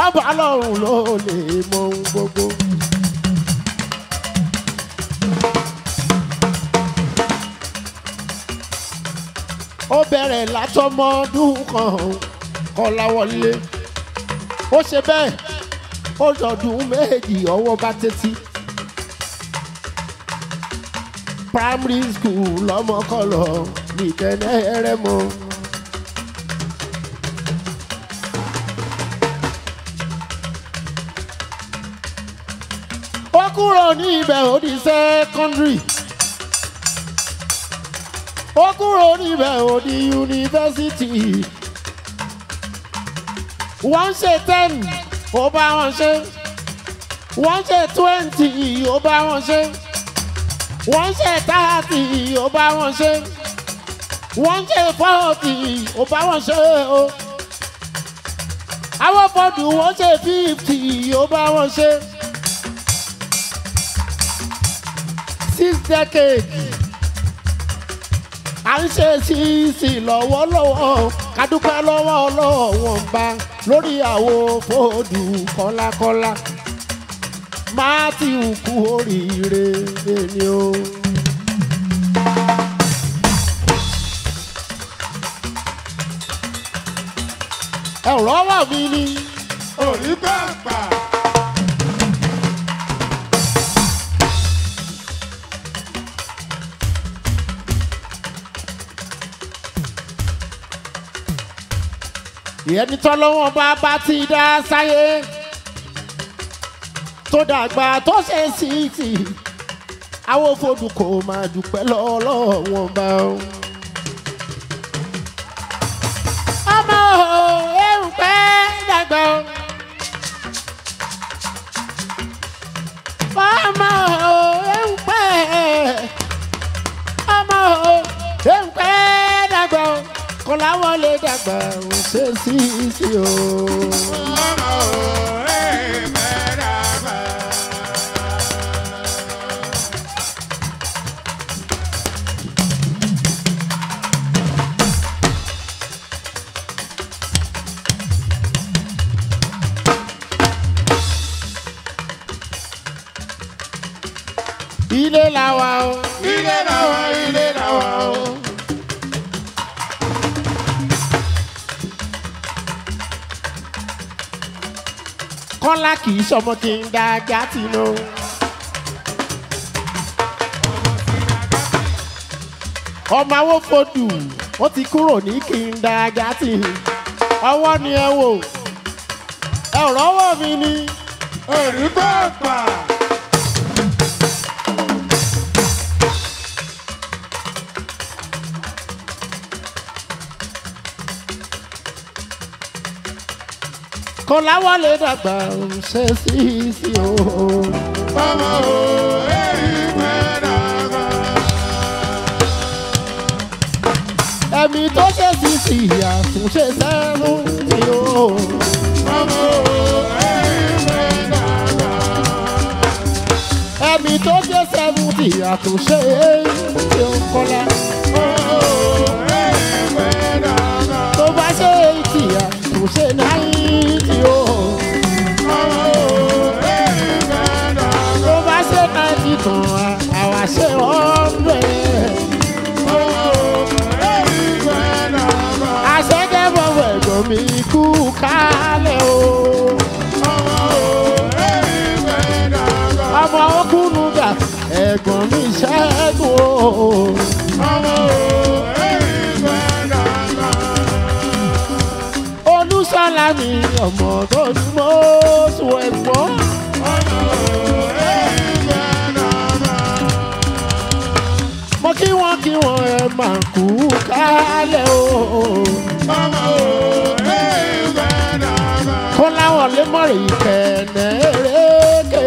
ọba ọlọ́run ló lè mọ ohun gbogbo. ó bẹ̀rẹ̀ látọmọdún kan kọ́láwọlé ó ṣe bẹ́ẹ̀ ó dọ̀dún méjì ọwọ́ bá tẹ́tí. primary school lọ́mọkọ́lọ́ nìkẹ́nẹ́ rẹ̀ mọ́. ó kúrò ní ibẹ̀ ó di secondary ó kúrò níbẹ̀ ó di yunifásitì wọ́n ṣe ten ó bá wọn ṣe wọ́n ṣe twenty ó bá wọn ṣe wọ́n ṣe thirty ó bá wọn ṣe wọ́n ṣe forty ó bá wọn ṣe o àwọn fọdù wọ́n ṣe fifty ó bá wọn ṣe six decades à ń ṣe sísì lọ́wọ́lọ́wọ́ kádúpẹ́ lọ́wọ́ ọlọ́wọ́n bá lórí àwo fòdù kọ́lákọ́lá mátíù kú oríire ni o. ẹ̀rọ wà mí ni orí pàpà. ìyẹn ní tọ́lọ́wọ́n bá bá ti dá sáyé tó dàgbà tó ṣe síìtì àwọn fòdù kò máa dúpẹ́ lọ́wọ́n bá o. ọmọ o ewu pẹ́ dàgbà o. ọmọ o ewu pẹ́ ọmọ o ewu pẹ́ dàgbà o kọ́láwọ́ lè dàgbà ò ṣe sí sí o. ọmọ òwe mẹ́rànmá. ilé la wà o. ilé làwọn ilé làwọn o. kọ́lá kì í sọmọ kí n da gàtì lọ. ọmọ awo fodù ó ti kúrò ní kí n da gàtì. ọwọ́ ni ẹ wò ẹ rọ́wọ́ mi ni. orí pàpà. kọ́lá wọlé dàgbà ò ṣe sí sí o. ọmọ òwe mẹ́rànmá. ẹ̀mí tó ṣe sí sí àtúnṣe sẹ́nu ni o. ọmọ òwe mẹ́rànmá. ẹ̀mí tó ṣe sẹ́fúntì àtúnṣe ni o kọ́lá. òwe mẹ́rànmá. tó bá ṣe eighty àtúnṣe náírà o. ọmọ òwe mẹ́rànmá. tó bá ṣe náírà tán àwa ṣe hundred. àṣẹ́gẹ́bọ̀wọ̀ ẹ̀gbọ́n mi kú kálẹ̀ o. ọmọ okùnùgà ẹ̀gbọ́n mi ṣẹ́gun o. olùsọ̀lá mi ọmọ tó ní mọ́ sùn ẹ̀gbọ́n. mo kí wọ́n kí wọ́n ẹ máa kú kálẹ̀ o. kó láwọn lè mọ̀rẹ̀ ìkẹ̀nẹ̀ eréke.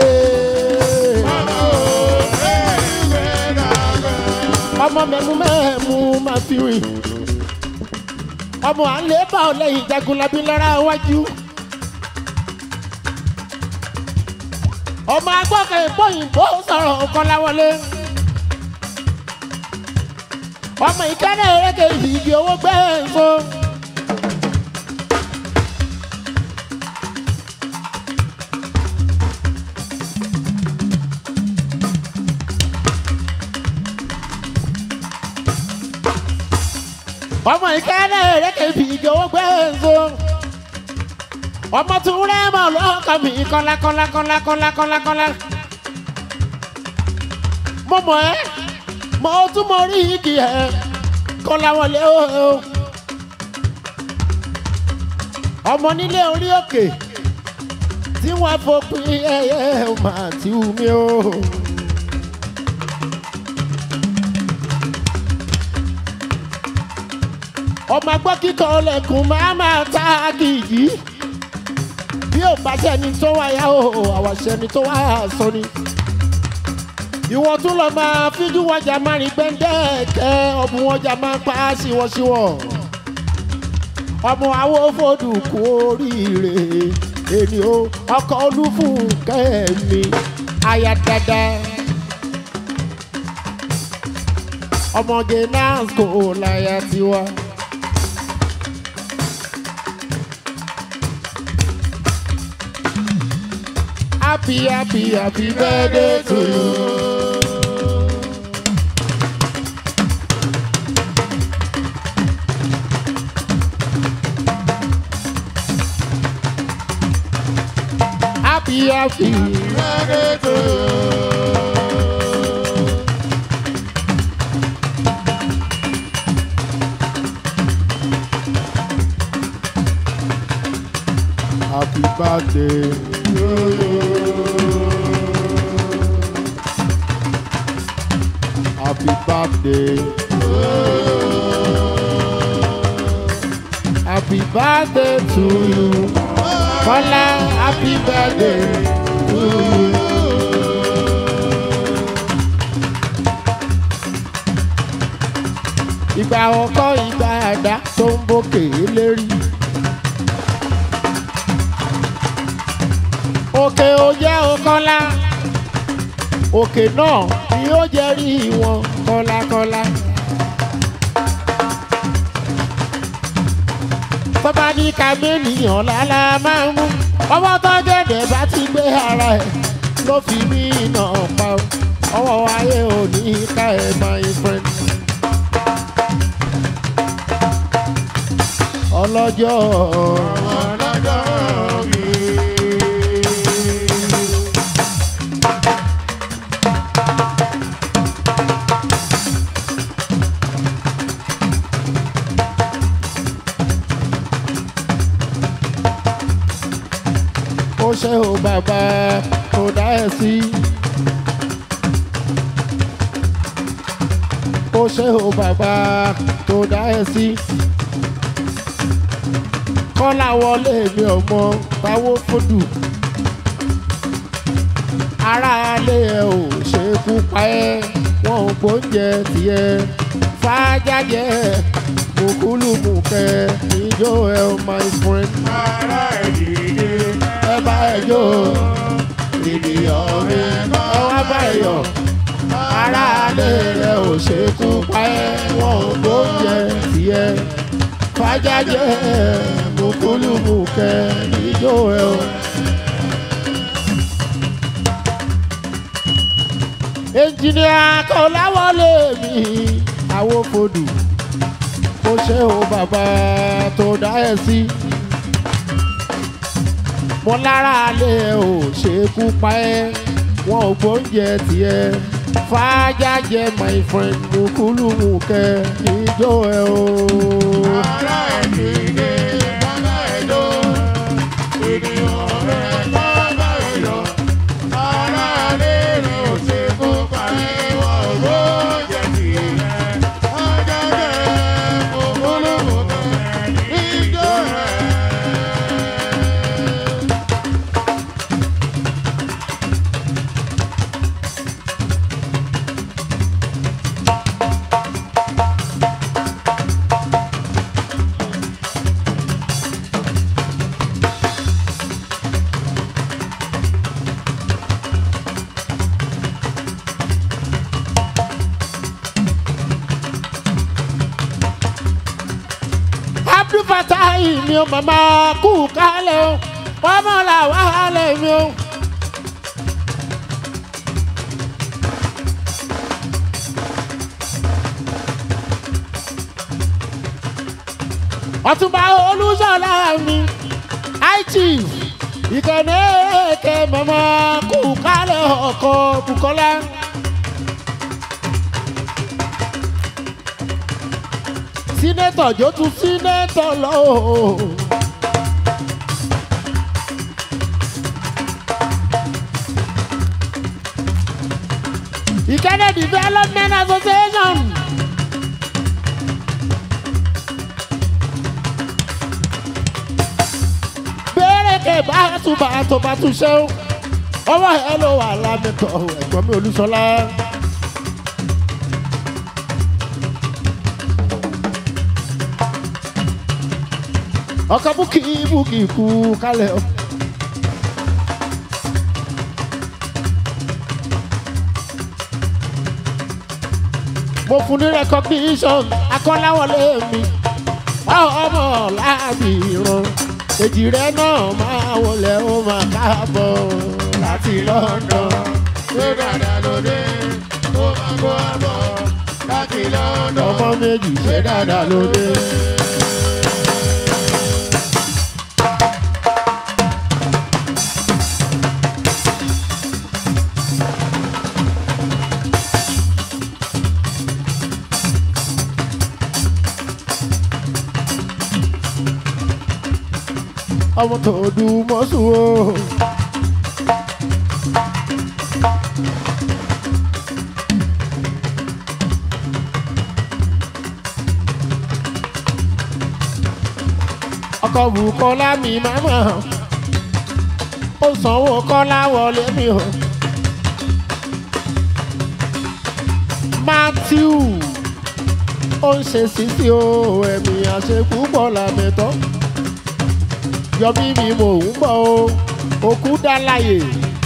ọmọ mẹ́mú mẹ́mú máa fi rìn. ọmọ àlè bá ọ lẹ́yìn jagunlabi lára wájú. ọmọ agbọ́kẹ̀ ìbòyìnbó sọ̀rọ̀ kọ́láwọlé. ọmọ ìkẹ́lẹ̀ eréke ìdí owó gbẹ́ẹ̀ẹ́sọ. ọmọ ìkẹ́lẹ́ èrékè fi ìjọwọ́ gbé èso ọmọ tún rẹ́ mọ̀ lọ́kàn mi kọ́lá kọ́lá kọ́lá kọ́lá kọ́lá kọ́lá mo mọ̀ ẹ́ mo tún mọ rí igi ẹ̀ kọ́lá wọlé o ọmọ nílé orí òkè tí wọ́n fòpin ẹyẹ máa ti wù mí o. ọmọ gbọ́ kíkọ́ ọlẹ́kùn máa máa ta kìjì bí ò bá sẹ́ni tó wáyà o àwọn sẹ́ni tó wá sọ ni. ìwọ tún lọ máa fíjú wọjà máa rìn gbẹ́ndẹ́ẹ̀kẹ́ ọmọ wọjà máa pa á síwọ́síwọ́ ọmọ àwo fòdù kú oríire èmi o ọkọ olúfúnkẹ́ mi aya dada ọmọge náà kò láyà tiwa. happy happy happy birthday to you. happy happy Birthday to you. happy birthday to you. Happy birthday. Happy birthday to you. Kọ́lá happy birthday to you. Ìgbà ọkọ ìgbà àdá tó ń bókè lérí. òkè ó jẹ́ òkọ́lá òkè náà ni ó jẹ́ rí wọn kọ́lákọ́lá. tọ́ba ní kábẹ́nìyàn lálá máa ń mú ọwọ́ tó gẹ̀dẹ̀ bá ti gbé ara ẹ̀ ló fi mí nà pa ó. ọwọ́ ayé ò ní ká ẹ̀ my friend. ọlọ́jọ́ Ọlọ́jọ́ mi. ó ṣe ò bàbá kò dá ẹ sí. ó ṣe ò bàbá kò dá ẹ sí. kọ́lá wọlé mi ọmọ táwó fòdù. aráalé ẹ ò ṣe kú pa ẹ́ wọn ò gbóúnjẹ tiẹ̀ fàájájẹ mùkúlùmùkẹ́ ìjọ ẹ my friend Ara ìdílé. ẹ bá ẹ jó ènìyàn mi ẹ wá bá ẹ yọ aráalé rẹ ò ṣekú pa ẹ wọn ò gbóúnjẹ tiẹ fàjájẹ mùkúlùmùkẹ níjó ẹ o. ẹnjìnìà kọláwọlé mi àwo fòdù ó ṣe o bàbá tó dá ẹ sí mo lára alẹ́ ò ṣekú pa ẹ́ wọn ò gbóúnjẹ tiẹ̀ fàájájẹ my friend mùkúlùmùkẹ ìjó ẹ o. Ara ìdílé. Bàbá ẹ̀jọ́. Ènìyàn rẹ̀ bàbá ẹ̀yọ́. Ara rẹ̀ ò ṣe kú parí wọ́n owó jẹ́ tiẹ̀. Ọjọ́ rẹ̀ kò gbólóhùn kan. Ìjọ rẹ̀. Abdul Fatai mi ò màmá kú kálẹ̀ o ọmọ làwọn àlẹ́ mi o. ọtúnba olúṣọlá mi aichi ìkànnì èké mọ́mọ́ kú kálẹ̀ ọkọ̀ bukola. sínétọ̀ jó tún sínétọ̀ lọ. ìkànnì development association. bẹ́ẹ̀rẹ̀kẹ̀ bá tún bá tó bá tún ṣe ó ọwọ́ ẹ ló wà lámìtọ́ ẹ̀gbọ́n mi olúṣọlá. ọkọ̀ búkì búkì kú kálẹ̀ o. mo fún ní recognition akọ́láwọlé mi ọmọ láàbì ìran èjì rẹ náà máa wọlé ó máa káàbọ̀ láti london. Ṣé dáadáa ló dé? Ó máa kó àbọ̀ láti London. ọmọ méjì ṣe dáadáa lóde. ọmọ tó dùn mọ́sùn o. ọkọ̀ Bùkọ́lá mi máa mọ̀ ó sanwó kọ́lá wọlé mi o. Matthew ó ń ṣe sísí o ẹ̀mí àṣekú pọ̀ làmẹ́tọ́ yọmí mi mò ń bọ̀ o òkú dá láyè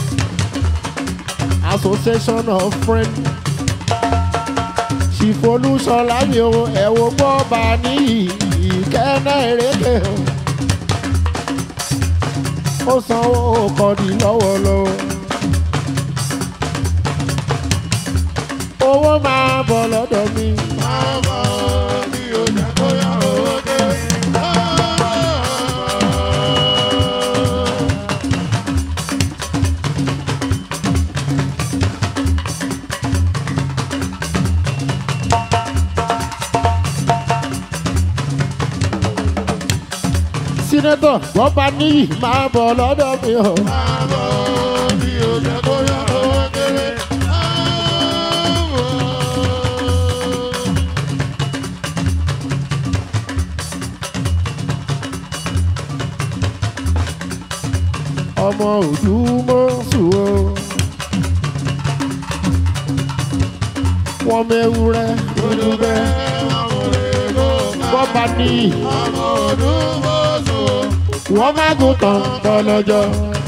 association of friends ṣìfolúṣọlá mi o ẹ̀wọ̀ gbọ́ bá ní ìkẹ́nà èrèké o ó sanwó kọ́ni lọ́wọ́lọ́wọ́ owó máa bọ̀ lọ́dọ̀ mi. Máa bọ̀ bí o jẹ́ kó yá owó dé. sínétọ̀ wọ́n bá níyì máa bọ̀ lọ́dọ̀ mi o. Máa bọ̀ bí o jẹ́ kó yá owó dé. Máa bọ̀. ọmọ òdùmọ̀sù o. wọ́n mẹ́wúrẹ́ dúdúbẹ́ wọ́n bá níyì wọ́n má gùn tán tọ́lọ́jọ́.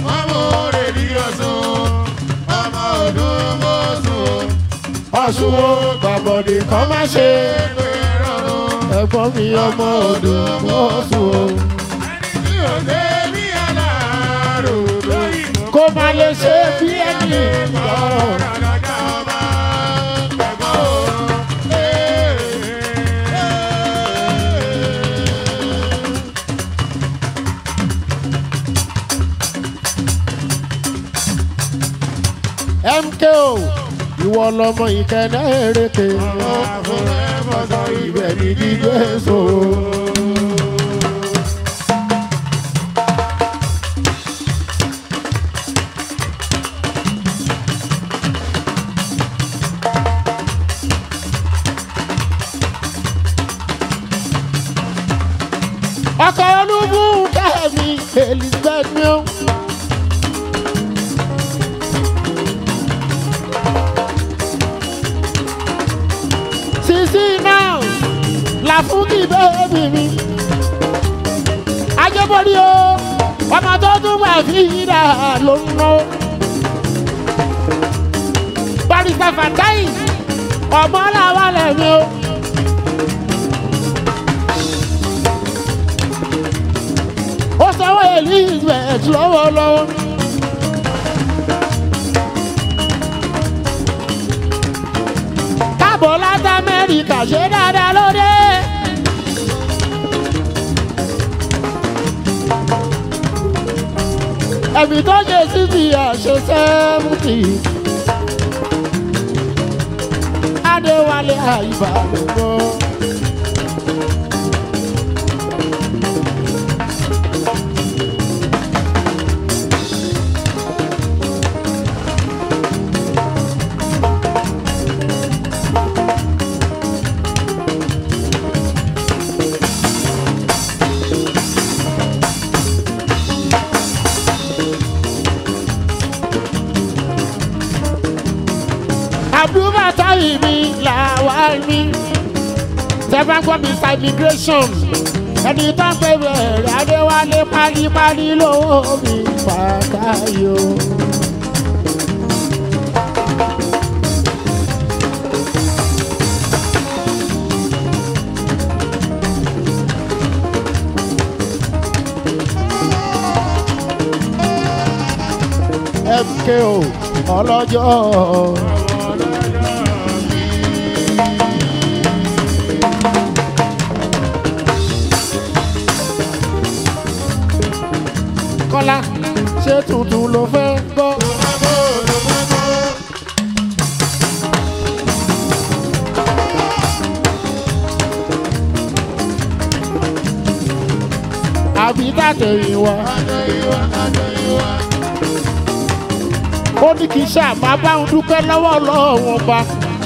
ọ̀ṣun wo gbàbọ̀dé kan má ṣe ẹ̀gbọ́n mi ọmọ òdùmọ̀sù o. kó má lè ṣe bí ẹni lọ. MKO ìwọ lọmọ ìkẹnẹ èrèké ibẹ̀ ní dídé so. ọkọ̀ olúbù kẹ́mi elizabeth mi o. sisi náà làfúnkì bẹ́ẹ̀bì mi. ajẹ́bọ̀rí o ọmọ tó tún wà fi ìdá ló ń ná. barista fatai ọmọ làwọn lẹ́mi o. ó sanwó elizabeth lọ́wọ́lọ́wọ́. káàbọ̀ láti amẹ́ríkà ṣe dáadáa lóde. ẹ̀mí tó ṣe síbi àṣẹ sẹ́mùtì. adéwálé àyíbá ló gbọ́. àbúrò táyì mi làwa mi tẹ́fà gbọ́ mi sa immigration ẹni tó ń pè bẹ̀rẹ̀ adéwálé pálípálí lówó mi pàtàkì o. MKO ọlọ́jọ́. Kọ́lá ṣé tuntun ló fẹ́ gbọ́? Àbí tàtẹ̀yìn wa. Ó ní kí n ṣàbá bá ń dúpẹ́ lọ́wọ́ lọ́wọ́ ba.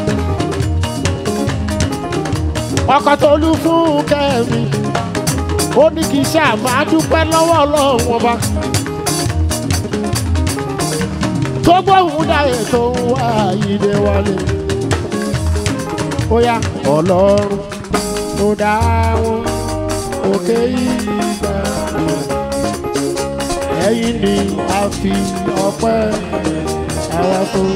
Ọkọ̀ tó lù fún kẹ́mi ó ní kí n ṣáà máa dúpẹ́ lọ́wọ́ ọlọ́run ọba. tó gbóhùn dáyé tó ń wá ìdè wọlé. ó yá ọlọ́run tó dá wọn òkè ìgbà. ẹ̀yìn ni a fi ọpẹ́ àwa fún.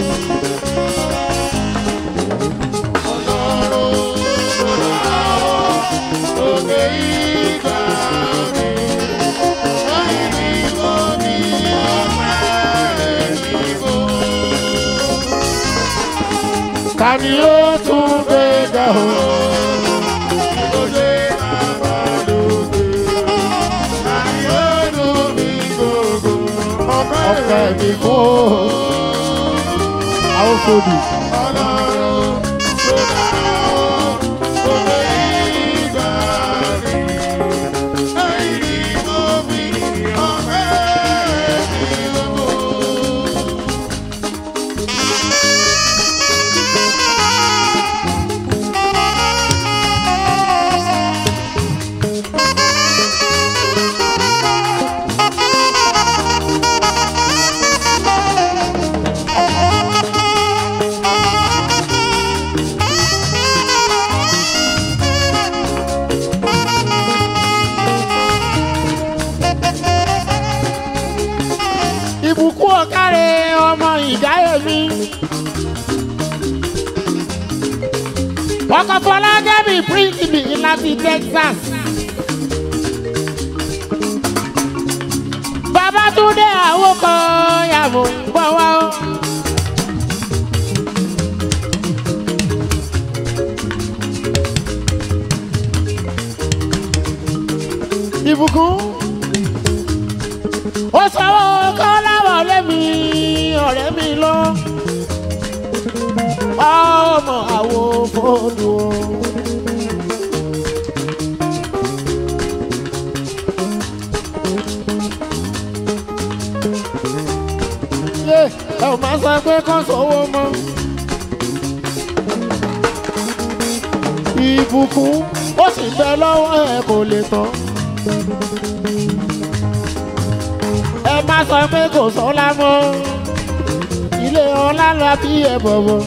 ta ni ó tún gbé ga o. ọpẹ́ mi kó àwọn fòdù. ìbùkún ọ̀kárẹ̀ ọmọ ìdáyé mi. ọkọ̀ fọlágẹ́bì prínsìpì láti Texas. Babátúndé àwòkọ yàgò gbọ́ wá o. ìbùkún ó sanwó kọ́láwọlé mi ọ̀rẹ́ mi lọ. ọmọ àwo fóònù o. yé ẹ ò máa sọ pé kán sówó mọ́. ìbùkún ó sì bẹ lọ́wọ́ ẹ kò lè tán. ẹ má sọ pé kò sọ́lá mọ́ ilé ọlá la bí ẹ bọ̀bọ̀.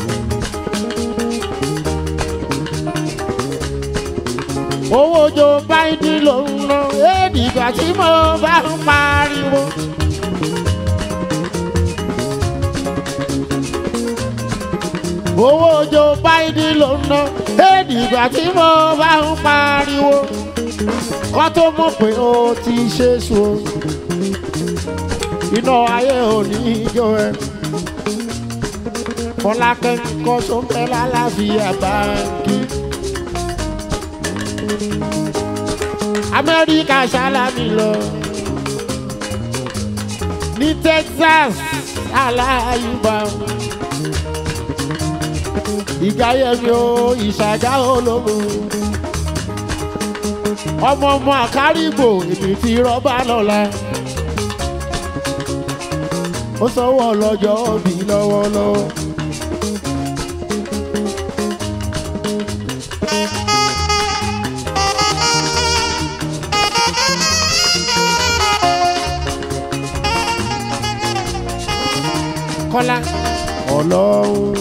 owó ojo báyìí ló ń ná èdìgbà tí mo bá ń pariwo. owó ojo báyìí ló ń ná èdìgbà tí mo bá ń pariwo. kọ́ tó mọ̀ pé o ti ṣe sùn iná ayé òní ijó ẹ fọlákẹ́ kọ́ sóńpẹ́ lálàáfíà báńkì. amẹ́ríkà sálámì lọ Texas aláyùbá ìgáyẹmí o ìṣàgá olómù ọmọ ọmọ àkárìgbò èmi ti rọ́bà lọ́la ó sanwó ọlọ́jọ́ òbí lọ́wọ́lọ́wọ́. kọ́lá ọlọ́run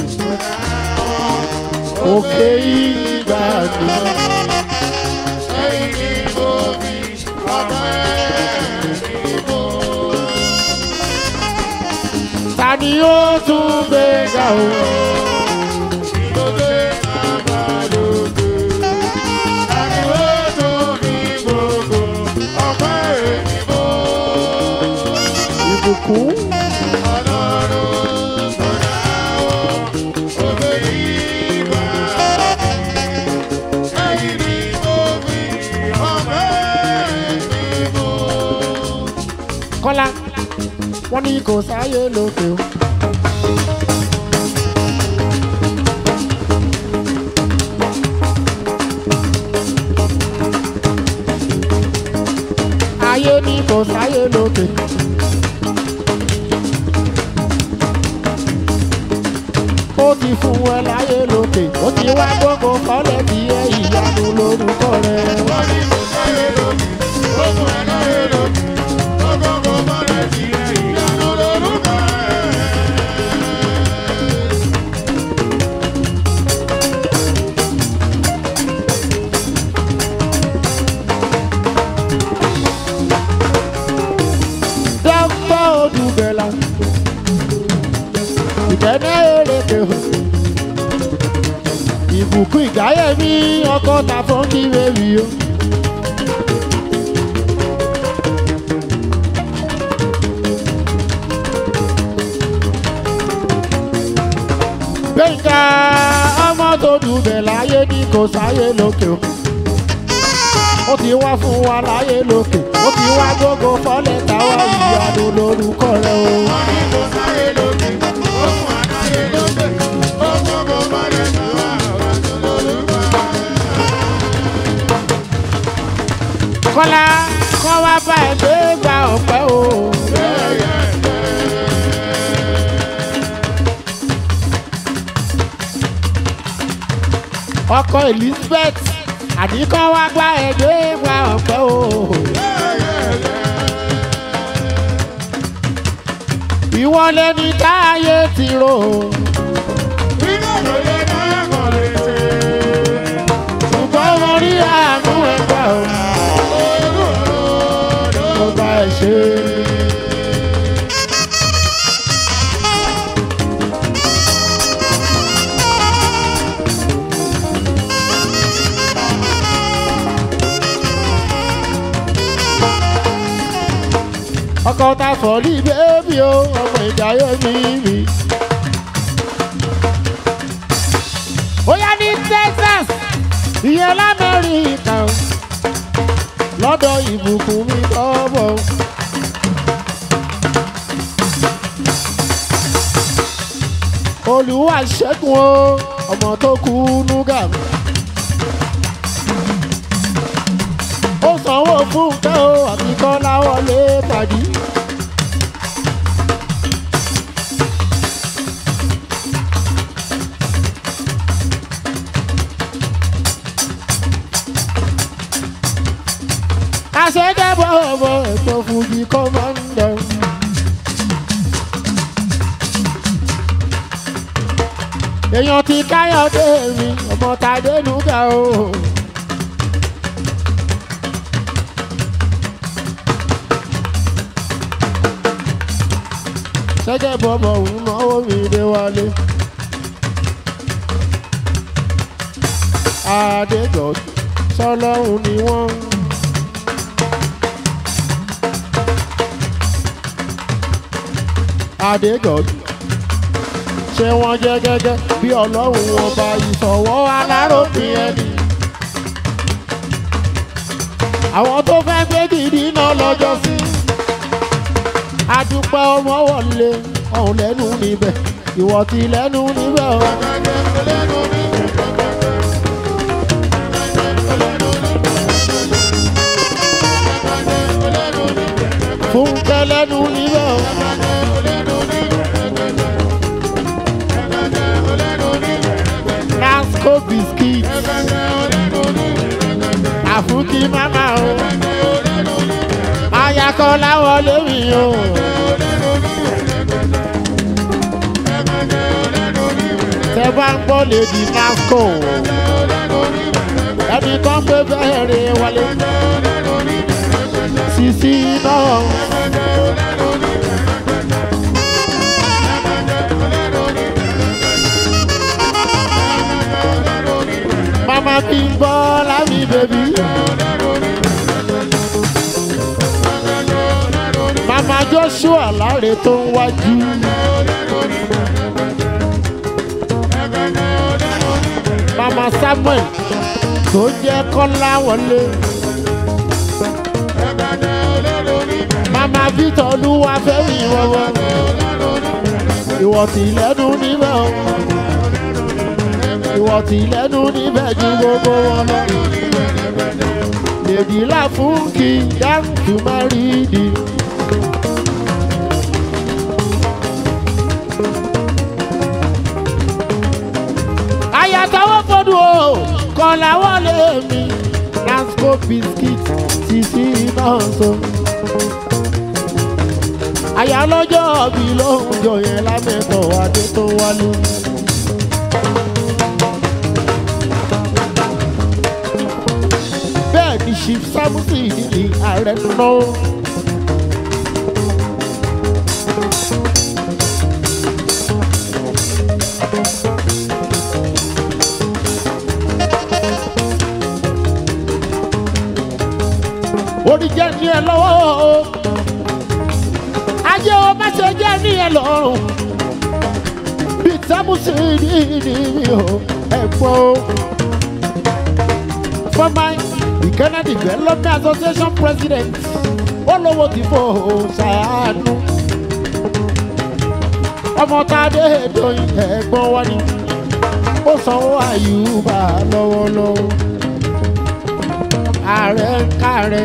òkè ìgbà ni Ẹyin ni mo fi ọpẹ́ mi bò. ta ni ó tún gbé ga o. Ìgbòkè àbálòkè. Àní ó tó ní gbogbo ọpẹ́ mi bò. ìbùkún Ọlọ́run tó dá ọ, òkè ìgbà mi. Ẹyin ni mo fi ọpẹ́ mi bò. kọ́lá wọ́n ní kò sáyé lókè o. ayé ní kò sáyé lókè. ó ti fún ẹ láyé lókè ó ti wá gbogbo kọ́lẹ̀ tí ẹ ìyanu lórúkọ rẹ̀. Wọ́n ní kò sáyé lókè, ó fún ẹ láyé lókè. Ọgọ́gọ́ bọ́lẹ̀ tí ẹ ìyanu lórúkọ rẹ̀. dọ́kítọ́ odùbẹ̀là ìtẹ́nẹ́ èrèké o ìbùkún ìgáyẹ̀mí ọkọ̀ ta fún kí bèbí o. gbẹ̀ngà ọmọ tó dùbẹ̀ láyé ní kò sáyé lókè o ó ti wá fún wa láyé lókè ó ti wá gbogbo fọ́lẹ̀ táwa ìyanu lórúkọ rẹ o. Wọ́n ní kò sáyé lókè, ó fún ẹ láyé lókè. Ọgọ́gọ́ bọ́lẹ̀ tí ẹ ìyanu lórúkọ rẹ̀. kọ́lá kọ́ wá bá ẹ gbé gba ọ̀pẹ́ o. ọkọ elizabeth àdìkọ́ wá gbá ẹ gbé gba ọ̀pẹ́ o. ìwọ lẹni táyé ti rò Iná ló lè dáyà kọ̀ lè ṣe. ṣùgbọ́n mo rí àánú ẹgbẹ́ o. mo bá ẹ ṣe. ọkọ ta fọlí bébí o ọmọ ìdáyé mi mi. ó yá ní texas ìyẹn lamẹ́ríkà o lọ́dọ̀ ìbùkún mi tọ́bọ̀. olùwà ṣẹ́gun o ọmọ tó kú núgà mi. ó sanwó fún kẹ́ o àti kọ́lá wọlé pàdé. àṣẹ́jẹ́ bọ̀bọ̀ ètò fújì kọ́mọ́ndà. èèyàn ti káyọ̀dé mi ọmọ tàdé nùgà o. ṣẹ́jẹ́ bọ̀bọ̀ òun náwó mi dé wálé. Adégọ̀ sọlọ́run ni wọ́n. Adégọ̀ ṣé wọ́n jẹ́ gẹ́gẹ́ bí ọlọ́run ọba ìṣọ̀wọ́ aláròpin ẹni. àwọn tó fẹ́ gbé gidi náà lọ́jọ́ sí. adúpẹ́ ọmọ wọlé ọ̀hún lẹ́nu níbẹ̀ ìwọ ti lẹ́nu níbẹ̀ o. fúnkẹ́ lẹ́nu níbẹ̀ o. nasco biscuit àfúkí mama o. ayakọ̀lá wọlé mi o. tẹ bá ń gbọ́ lèdí nasco ẹnì kan gbé bẹ́ẹ̀rẹ̀ wọlé sisi náà. Mama bí ń bọ́ lámì bèbí. Mama Joshua láre tó ń wájú. Mama Samuel tó jẹ́ Kọ́lá wọlé. Mama Victor Olúwa fẹ́mi wọ́wọ́. Ìwọ tí lẹ́nu níbẹ̀ o. Ìwọ tí lẹ́nu níbẹ̀ ju gbogbo wọn lọ. Lèdí là fún kí dáńtù má rí di. Àyàtọ̀wọ́ fọdún o, kọ̀ làwọn lè mi. Nasco biscuit ti sí náà so àyà lọ́jọ́ bí lóhùn jọ yẹn lámẹ́tọ̀ adé tó wálé. bẹ́ẹ̀ ni chief samusi ní ààrẹ náà. orí jẹ́ ní ẹ lọ́wọ́ o ayé o má ṣe jẹ́ ní ẹ lọ́rùn bí sámúsì ní ní mi ò ẹ̀gbọ́n o. former Ikena Development Association president olówó ti fò ṣàánú. ọmọ tádé dòyìn ẹ̀gbọ́n wa ni ó sanwó àyùbá lọ́wọ́lọ́wọ́ ààrẹ ń kárẹ̀.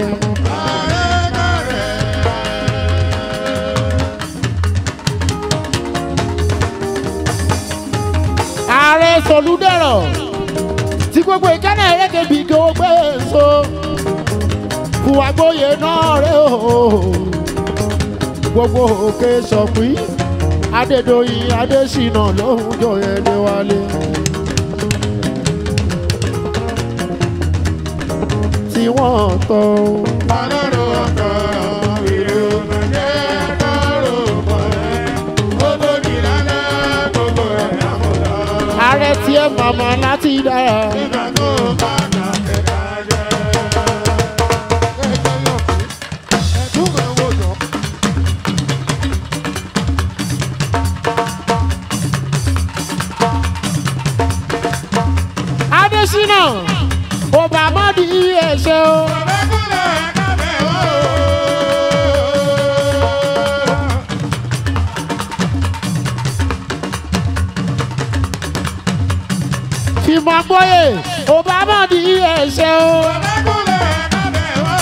ààrẹ sọlúdẹ̀rọ̀ tí gbogbo ìkànnì ẹ̀rẹ́kẹ̀bí kí ó gbé so fùwàgbóye náà rẹ̀ o gbogbo òkè sọ̀pín adédọ̀yìn adésínà lóhùn jọyẹ̀ déwálé. tí wọ́n tọ́ Ọlọ́run ọkọ̀ ìlú Mẹ́jẹ́ kọ́rọ̀ pọ̀ ẹ́. Ó tó di lálẹ́ gbogbo ẹ̀ àmọ̀lá. ààrẹ tiẹ̀ màmá láti dára. Nígbà tó bá nà ẹ̀dá jẹ́. Ẹgbẹ́ yọ̀ pé ẹ̀dùn mọ̀ wò jọ. adésínà obamadi ẹ̀ṣẹ̀ o. Ọ̀rẹ́kùnrin ẹ̀ka bẹ̀ wò. fìmọ̀ gbóyè obamadi ẹ̀ṣẹ̀ o. Ọ̀rẹ́kùnrin ẹ̀ka bẹ̀ wò.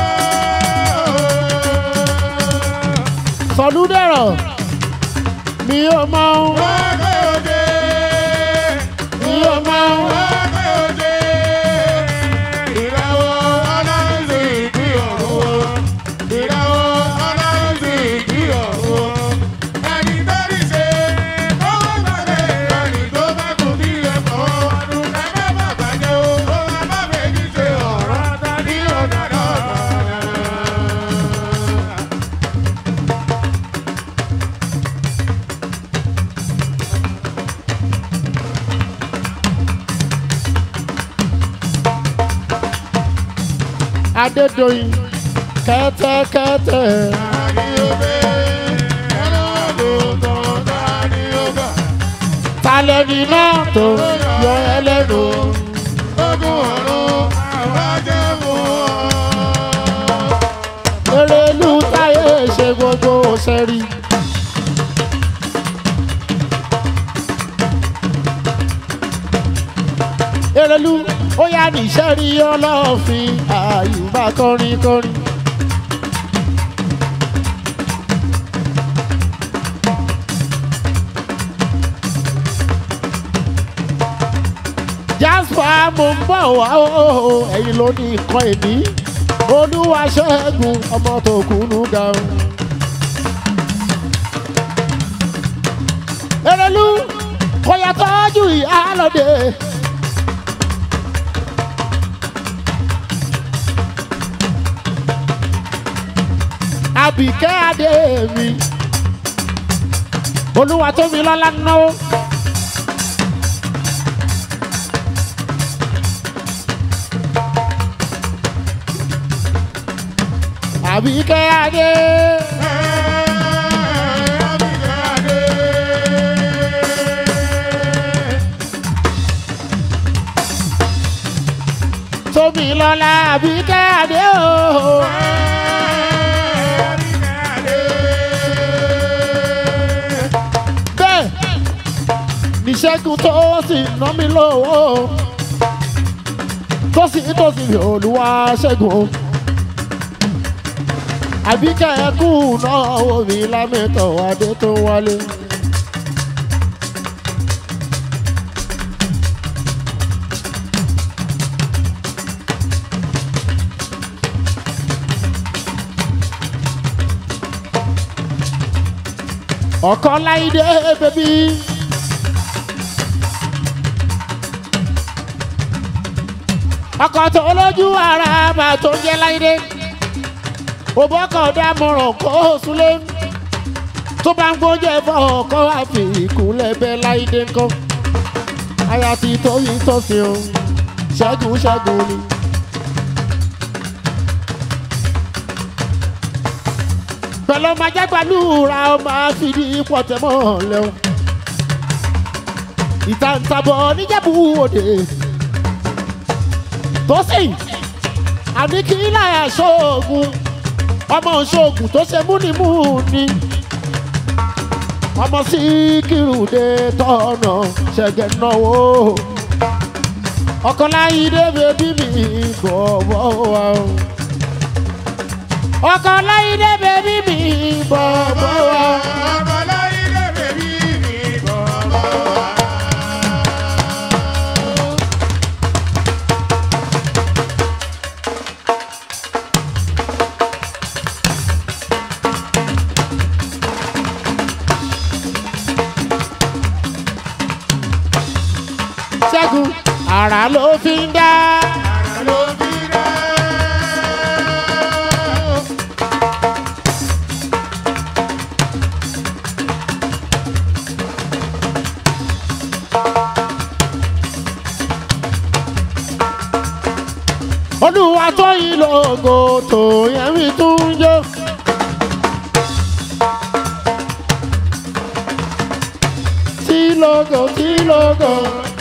sọlúdẹ̀rọ̀ mi ò mọ ohun Wọ́n gbé òde. mi ò mọ ohun. adédọ̀yìn kẹ́tẹ́kẹ́tẹ́ talẹ́ni náà tó yọ ẹlẹ́nu. erelu táyé ṣe gbogbo òṣèré. Erelu ó yá níṣẹ́ rí ọlọ́ọ̀fin àyùbá kọrin kọrin. Jasper mo ń bọ̀ wá o ẹ̀yin ló ní nǹkan ìní olúwa ṣẹ́gun ọmọ tó kúnú ga o. Erelu kò yẹ tọ́jú ìyálòde. Àbíkẹ́ adé mi olúwa tó mi lọ́lá náwó. Àbíkẹ́ adé. Tómi lọ́lá Àbíkẹ́ adé o. Bẹ́ẹ̀ níṣẹ́gun tó sì ná mi lówó. Tó sì tó sì fi olúwa ṣẹ́gun o àbíkẹ́ ẹkú náà wò mí lámẹ́tọ̀ adé tó wálé. ọkọ láìdé bẹbí. ọkọ tó lójú ara máa tó jẹ́ láìdé òbọ́kọ̀ dámọ̀ràn kó o súnlé tó bá ń gbóúnjẹ fọ́ ọkọ̀ àfi ìkúnlẹ̀ bẹ́ẹ̀ láìdé ńkọ́ aya ti tóyìn tọ́sí o ṣẹ́gun ṣẹ́gun ni. pẹ̀lú ọmọ ajágbálùra ọmọ àfìdí pọ̀tẹ́mọ́ lẹ́wọ̀n ìtàǹtàbọ̀ níjẹ̀bú òde tó sì àní kí láyà ṣoògùn ọmọ ṣoògùn tó ṣe múnimúni ọmọ síkírùdé tọ̀nà ṣẹ̀gẹ̀ náwó ọkọláyídé bèbí mi bọ̀bọ̀ wá o ọkọláyídé bèbí mi bọ̀bọ̀ wá. ṣẹ́gun ara ló fi ń dá. olúwa tó yí lógo tó yẹn mi tún jó. tí lógo tí lógo.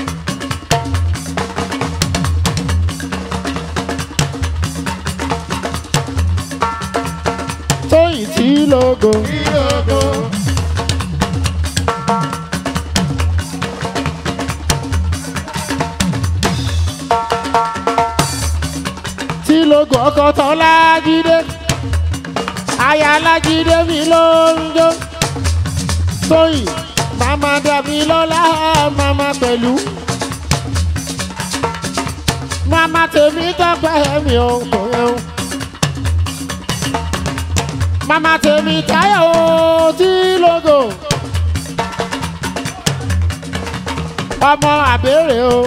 tóyìn tí lógo. tí lógo ọkọ tán lájídé aya lájídé mi ló ń jó tóyìn màmá dàbí lọ́lá màmá pẹ̀lú màmá tèmi tọ́pẹ́ mi ò kò yẹn o mama tèmi táyà o tí lógo ọmọ àbẹ̀rẹ̀ o.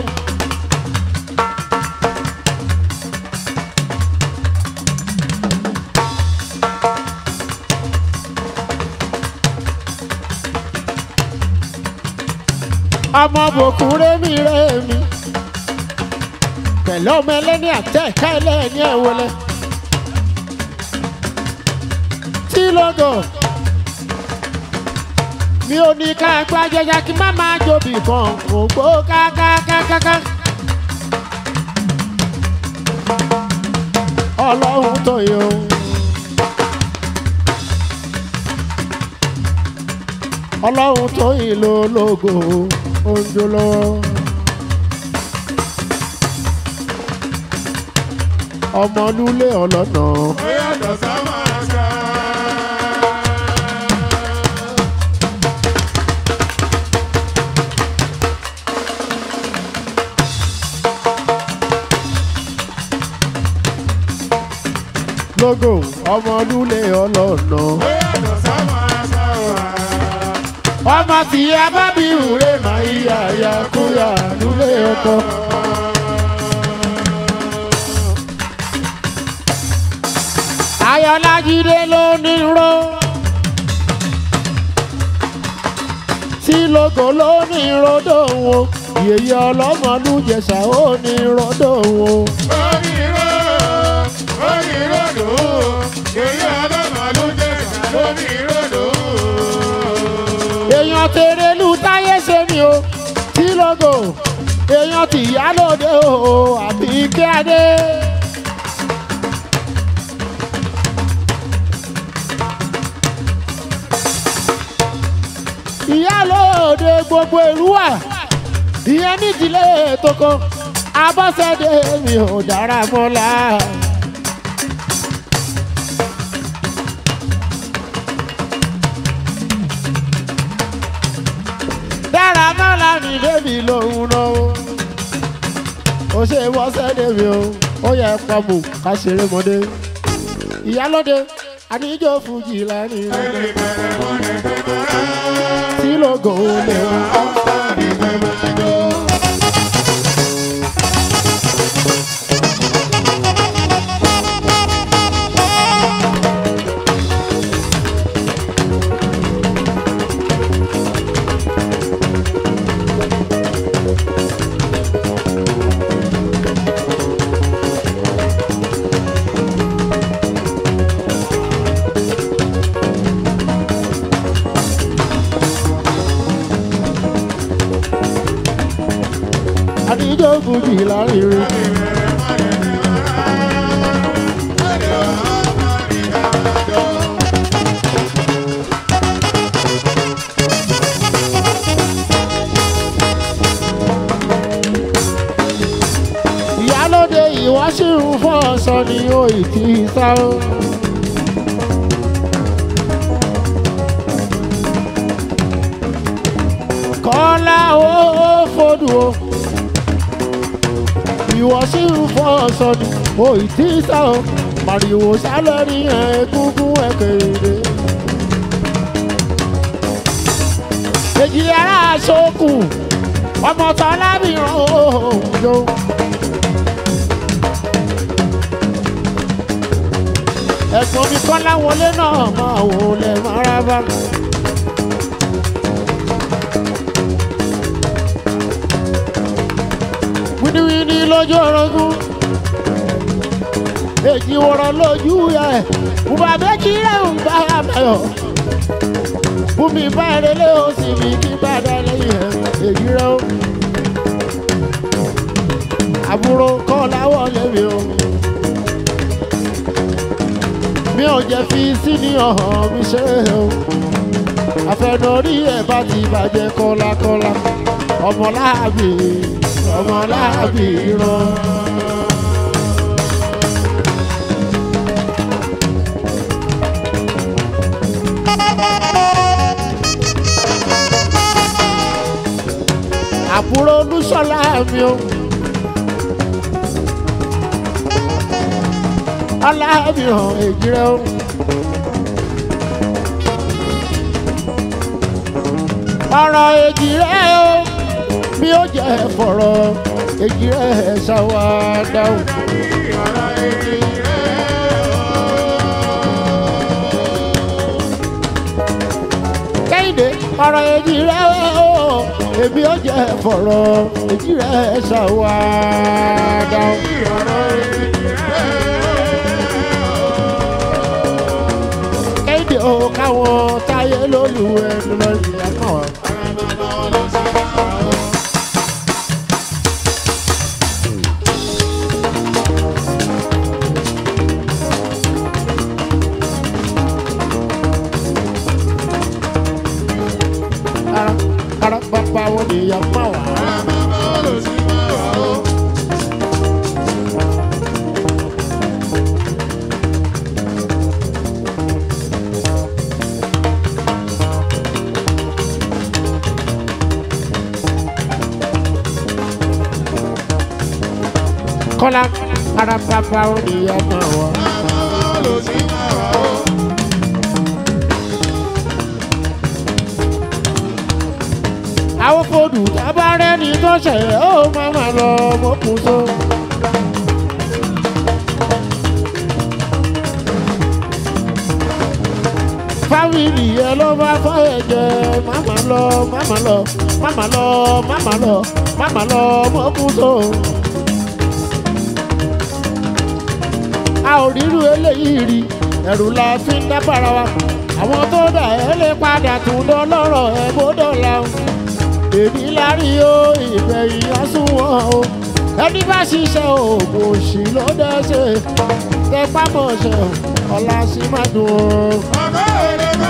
ọmọ bòkun rémi rémi pẹ̀lú ọmọ ẹlẹ́ni àtẹ̀ká ẹlẹ́ni ẹ̀wọlẹ́. tí lógo mi ò ní ká gbá jẹjẹ kí má máa jobi kan ògbó kákákákáká. ọlọ́run tó yẹ o. ọlọ́run tó ìlò lógo oúnjẹ lọ́wọ́. ọmọlúlé ọlọ́nà ó yàtọ̀ sáwọn àṣà. lógo ọmọlúlé ọlọ́nà. ó yàtọ̀ sáwọn àṣà wa. ọmọ tí a bá bí ìwúrẹ́ máa yíyá ya kúyà lúlé ọkọ. ayọ̀lájídé ló ní ró. tí lógo ló ní ròdò wọn yèyé ọlọ́mọlújẹsà ó ní ròdò wọn. onírò oníròdò èyí ọlọ́mọlú jẹ́ lóníròdò. èèyàn tèrèlú táyé ṣe ni o tí lógo èèyàn tìyálòde o àbí kíádé. ìyálòde gbogbo ìlú wà ìyẹn nídìílé toko abọ́sẹ̀dé mi ò dára mọ́lá. dára mọ́lá mi débi lòun náà o. ó ṣe wọ́sẹ̀dé mi o ó yẹ pọ́mù ká ṣeré mọ́dé. ìyálòde àníjó fújì lẹ́rìn rẹ̀ ẹni bẹ̀rẹ̀ wọn ni fẹ́ máa rán. tí lógo lè wá. ọ̀pá ni fẹ́ máa jó. àníjó fújì lẹ́rìn rẹ̀. ìyálóde ìwá sí ń fọ́ ọ̀sán ni ó ì tí ì sá o. kọ́lá ó fòdù o ìwọ sí ń fọ́ ọ̀sán ni ó ì tí ì sá o. màrìwò sálẹ̀ ní ẹ̀ẹ́dúgún ẹ̀kẹ́rẹ́. èjì ara sókù ọmọ tọ́lábìrán òun yóò. ẹ̀gbọ́n mi kọ́ láwọlé náà máa wò lẹ̀ mọ́ra bá. wíníwíní lójú orogún èjì wọ̀rọ̀ lójú ẹ̀ bùbá méjì rẹ̀ ń bá àbáyọ̀ bùnmi bá ẹrẹ́lẹ́ ó sì fi kí bá dá lẹ́yìn ẹ̀ èjì rẹ̀ ó. àbúrò kọ́ láwọ̀ lẹ́mi o mi ò jẹ́ fi sí ní ọ̀hán mi ṣe o àfẹnurí ẹ̀ bá ti bàjẹ́ kọ́lákọ́lá ọmọláàbí ọmọláàbí rán. àbúrò olúṣọlá mi o. aláàbìràn èjìrẹ́ o. ọ̀rọ̀ èjìrẹ́ o bí ó jẹ́ fọ̀rọ̀ èjìrẹ́ ṣàwádà o. kẹ́hìndé ọ̀rọ̀ èjìrẹ́ o èmi ó jẹ́ fọ̀rọ̀ èjìrẹ́ ṣàwádà o. kéde o káwọn táyé lólu ẹnu lọ ìyá kan wá. ènìyàn máa wà. kọ́lá ara bàbá ènìyàn máa wà. àwọn fòdù tábàárẹ̀ ní tó ṣẹ̀ ó máa ma lọ mọ́kùn tó. fámìlì ẹ ló bá fọ́ ẹ̀jẹ̀ máma lọ máma lọ máma lọ máma lọ máma lọ mọ́kùn tó. a ò rírú eléyìí rí ẹ̀rù la fi ń dábàrà wa àwọn tó dà ẹ́ lè padà tún dán lọ́rọ̀ ẹ̀ bó dọ̀la o èmi lárí o ìgbẹ̀yìn àsùnwọ̀n o ẹni bá ṣiṣẹ́ oògùn òṣì ló dẹ́sẹ̀ tẹpá mọ̀ṣẹ́ o ọ̀la sì má dùn o.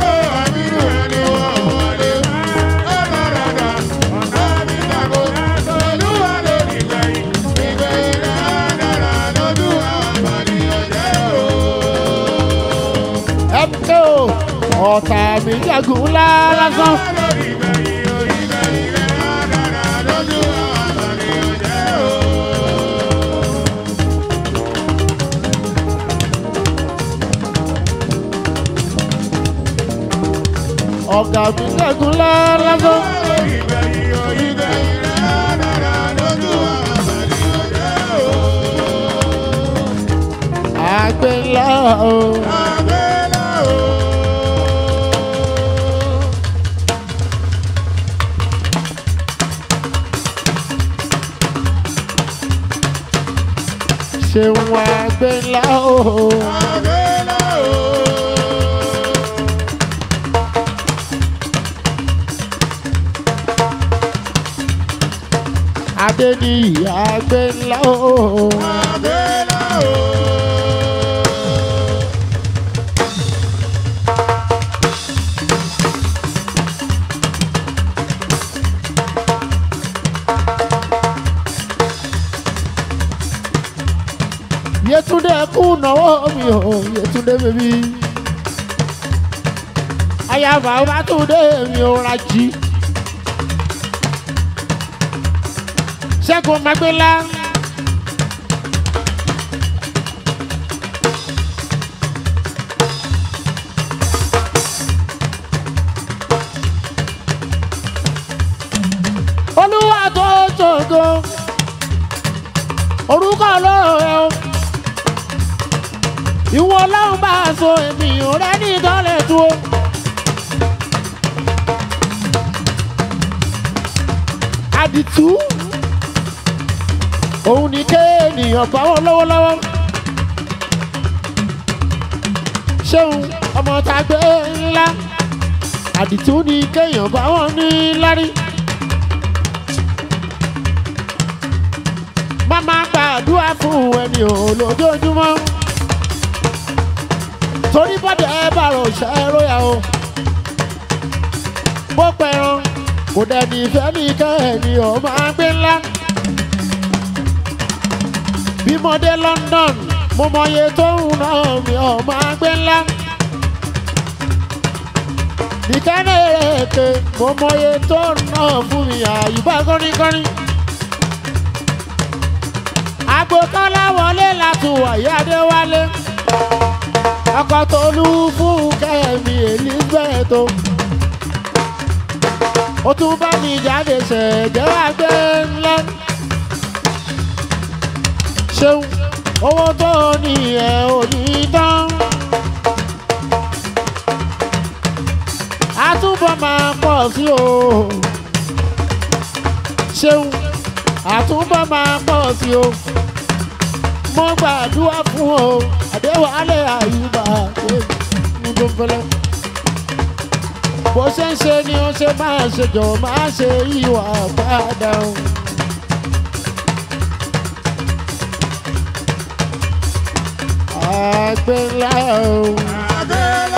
ẹ pé o ọ̀tá mi jagun ńlá lásán. ọ̀gá mi jagun ńlá lásán. àgbẹ̀ ńlá o. ṣeun àgbẹ̀ ńlá o. adé ní àgbẹ̀ ńlá o. Yétúndé kú náwó mi o Yétúndé bèbí. Ayaba Bátúndé mi ò rají. Ṣẹ́gun Magbélá. Olúwa tó ṣògo. Orúkọ ọlọ́run ẹ̀ o ìwọ ọlọ́run bá a so ènìyàn rẹ ní ìdánlẹ̀ tó. àdìtú òun ní kéènìyàn bá wọn lọ́wọ́lọ́wọ́. ṣéun ọmọ tá a gbé ńlá àdìtú ní kéèyàn bá wọn ní lárí. má má gbàdúrà fún ẹni ò lójoojúmọ́ torí bọ́dẹ̀ ẹ bá rò ṣe é róyà o. bó pẹran kò dẹ̀ni ìfẹ́ ní kẹ́hìnì ọ̀ máa gbé ńlá. bí mo dé London mo mọye tó ń ná mi ọ̀ máa gbé ńlá. nìkẹ́ni èké mo mọye tó ń ná fún mi àyùbá kọ́ríkọ́rí. àgbo kọ́lá wọlé látùwọ̀ ìyá Adéwálé ọkọ tolú fún kẹ́mi elizabeth o ó tún bá mi jáde ṣẹ̀jẹ̀ wá gbé ńlá ṣeun owó tó ní ẹ̀ ò ní tán àtúbọ̀ máa pọ̀ sí o ṣeun àtúbọ̀ máa pọ̀ sí o mo gbàdúrà fún o àdéhùn àyùbá ní tó fẹlẹ. bó ṣe ń ṣe ni ó ṣe máa ṣe jọ máa ṣe ìwà padà o. àgbẹ̀lá o.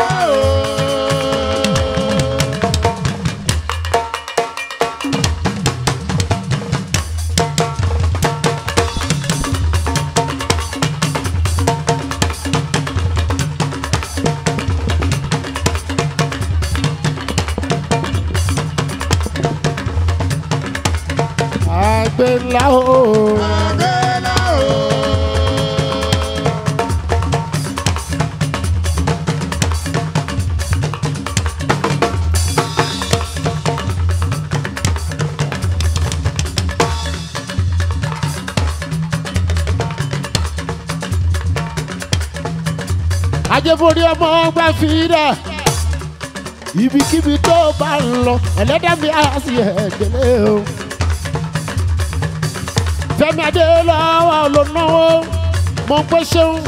ńlá o. Àgbẹ̀lá o. ajẹ́bórí ọmọ ọgbà fìdá ibikíbi tó bá ń lọ ẹlẹ́dàbí àásì ẹ̀dẹ́lẹ́ o. fẹ́mi adélọ́wọ́ ló náwó mo pé ṣeun.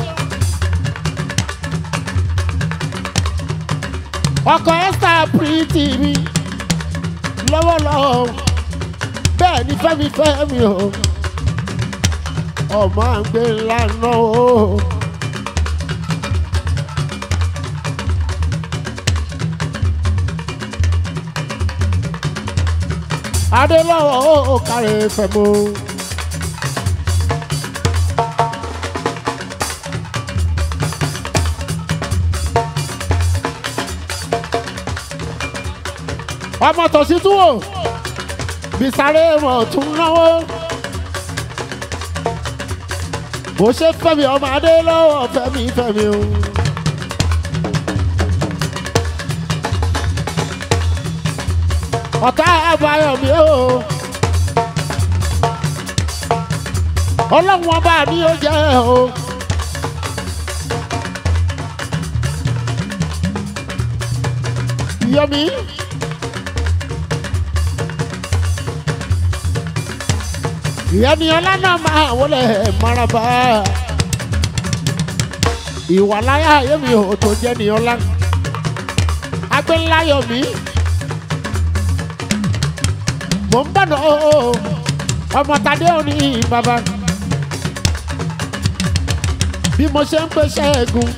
ọkọ̀ ẹ́sítà pírítì mi lọ́wọ́lọ́wọ́ bẹ́ẹ̀ ni fẹ́mi fẹ́mi o ọmọ àgbẹ̀ ńlá náà o. adélọ́wọ́ ó kárẹ̀ fẹ̀mú. ọmọ tòsí tún wò bisare mọ̀ tún náwó. bó ṣe fẹ́mi ọmọ adélọ́wọ́ fẹ́mi fẹ́mi o. ọ̀tá àbáyọ̀mí o. ọlọ́run ọba mi ò jẹ́ o. yọmi. ìyẹnì ọlá náà máa wọlé maraba. ìwà láyà yẹmi ò tó jẹ́ ní ọlá. agbẹ́ńláyọ̀mí mo ń bọ̀nà o ọmọ tadé òní bàbá bí mo ṣe ń pèsè ẹ̀gùn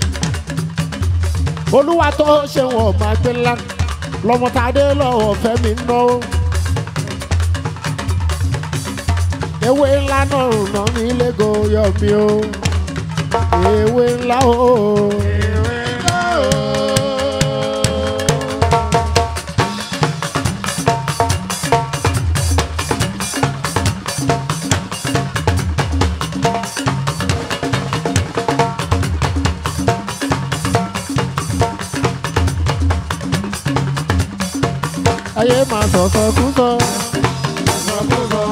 olúwa tó ṣe wọ̀n máa gbé ńlá lọmọ tadé lọ́wọ́ fẹ́mi ná o ewé ńlá náà rùnà mí lẹ́gọ̀ yọ mi o ewé ńlá o. Ìwé ńlá o. ayé máa sọ̀sọ̀ kú sọ. Sọkúsọ.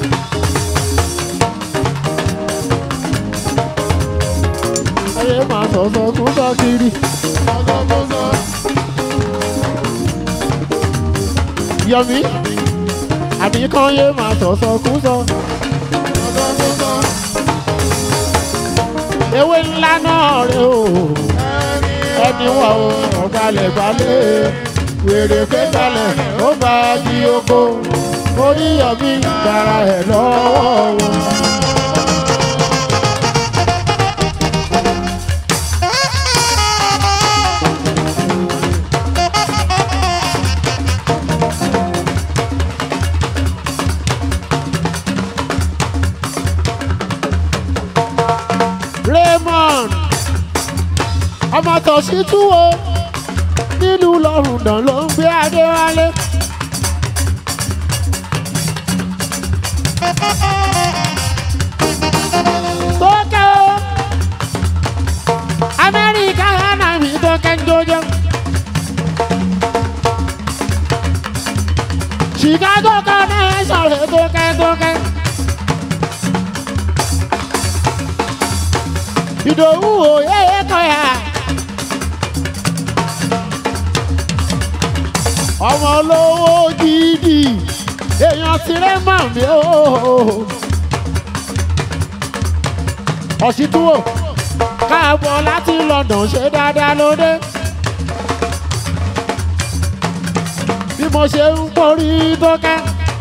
ayé máa sọ̀sọ̀ kú sọ kiri. Sọkúsọ. yọmi àbí kan yé máa sọ̀sọ̀ kú sọ. Sọkúsọ. ewé ńlá náà rè o ẹni wà o ọ̀gbalẹ̀ gbalẹ̀ wèrè pé gbalẹ̀ ó bá di oko orí yọmi gbàrà ẹ̀ lọ́wọ́ wọn. Raymond ọmọ tọ̀sí túwo nílùú lọ́rùndàn ló ń gbé adéwálé. tó kẹ́ o amẹ́ríkà hànà mi tó kẹ́ ń jójó. chicago connection rẹ̀ tó kẹ́ tó kẹ́. ìdòwú òye kọyà. ọmọ olówó gidi èèyàn tirẹ̀ mọ̀ mí o. ọ̀sìtúwò káàbọ̀ láti London ṣe dáadáa lóde. bí mo ṣe ń borí tó ká.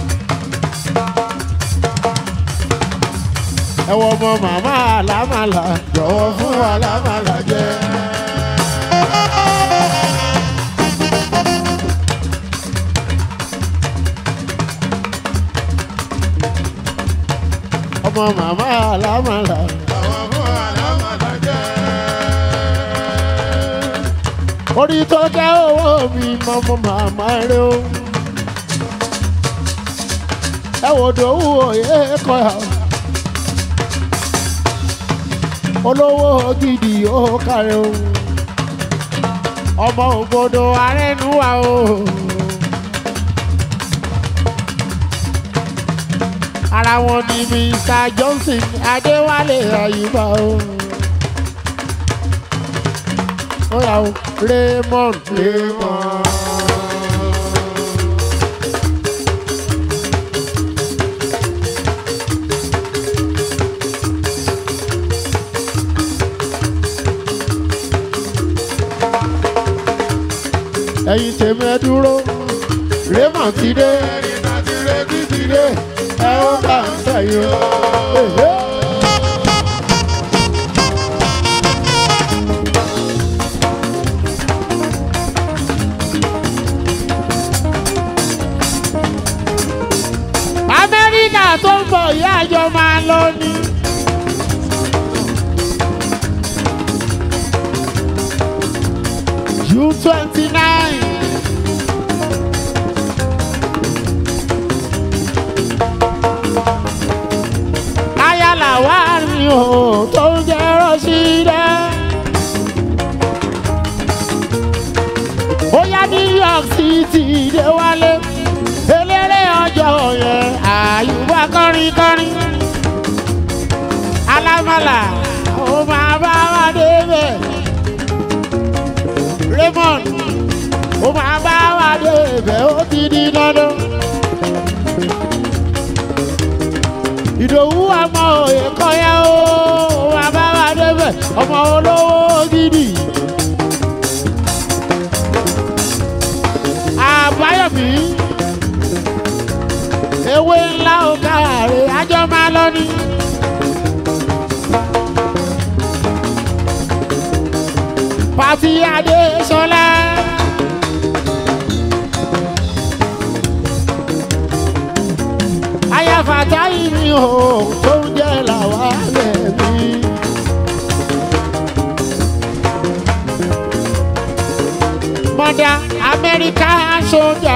ẹ wọ ọmọ màmá àlámàlà jọ̀wọ́ fún àlámàlà jẹ. ọmọ màmá àlámàlà Àwọn fún àlámàlà jẹ́. orí tó jẹ́ owó mi mọ́mọ́ màmá rẹ o. ẹ wò dòwú òye kọ́ ẹ̀. olówó gidi ó kàrẹ́ o ọmọ ògbódò arẹnuwa o. ara wọn ni mr johnson adéwálé àyùbá o. ó yà ó raymond raymond. ẹ̀yin tèmi ẹ dúró raymond ti dé ẹni tá ti retí ti dé. ẹ ó bá ń sẹ́yìn o. Èhé. amẹ́ríkà tó ń bọ̀ ìyá àjọ máa lọ ni. June twenty nine. ayala wà ní o tó ń jẹ́ rọ́ṣídẹ́. ó yá new york city dé wálé eléré ọjọ́ yẹn àyùbá kọrin kọrin alámàlà ó máa bá wa débẹ̀ raymond ó máa bá wa débẹ̀ ó ti di dandan. ìdòwú ọmọ òye kọyá ó wà bá wà débẹ̀ ọmọ olówó gidi. àbáyọ̀mí ewé ńlá ọ̀gáàrè àjọ máa lọ ní. pàtí adéṣọlá. ayáfàtà ìrìn o tó ń jẹ́ làwa lẹ́bí. mọ́dà amẹ́ríkà sójà.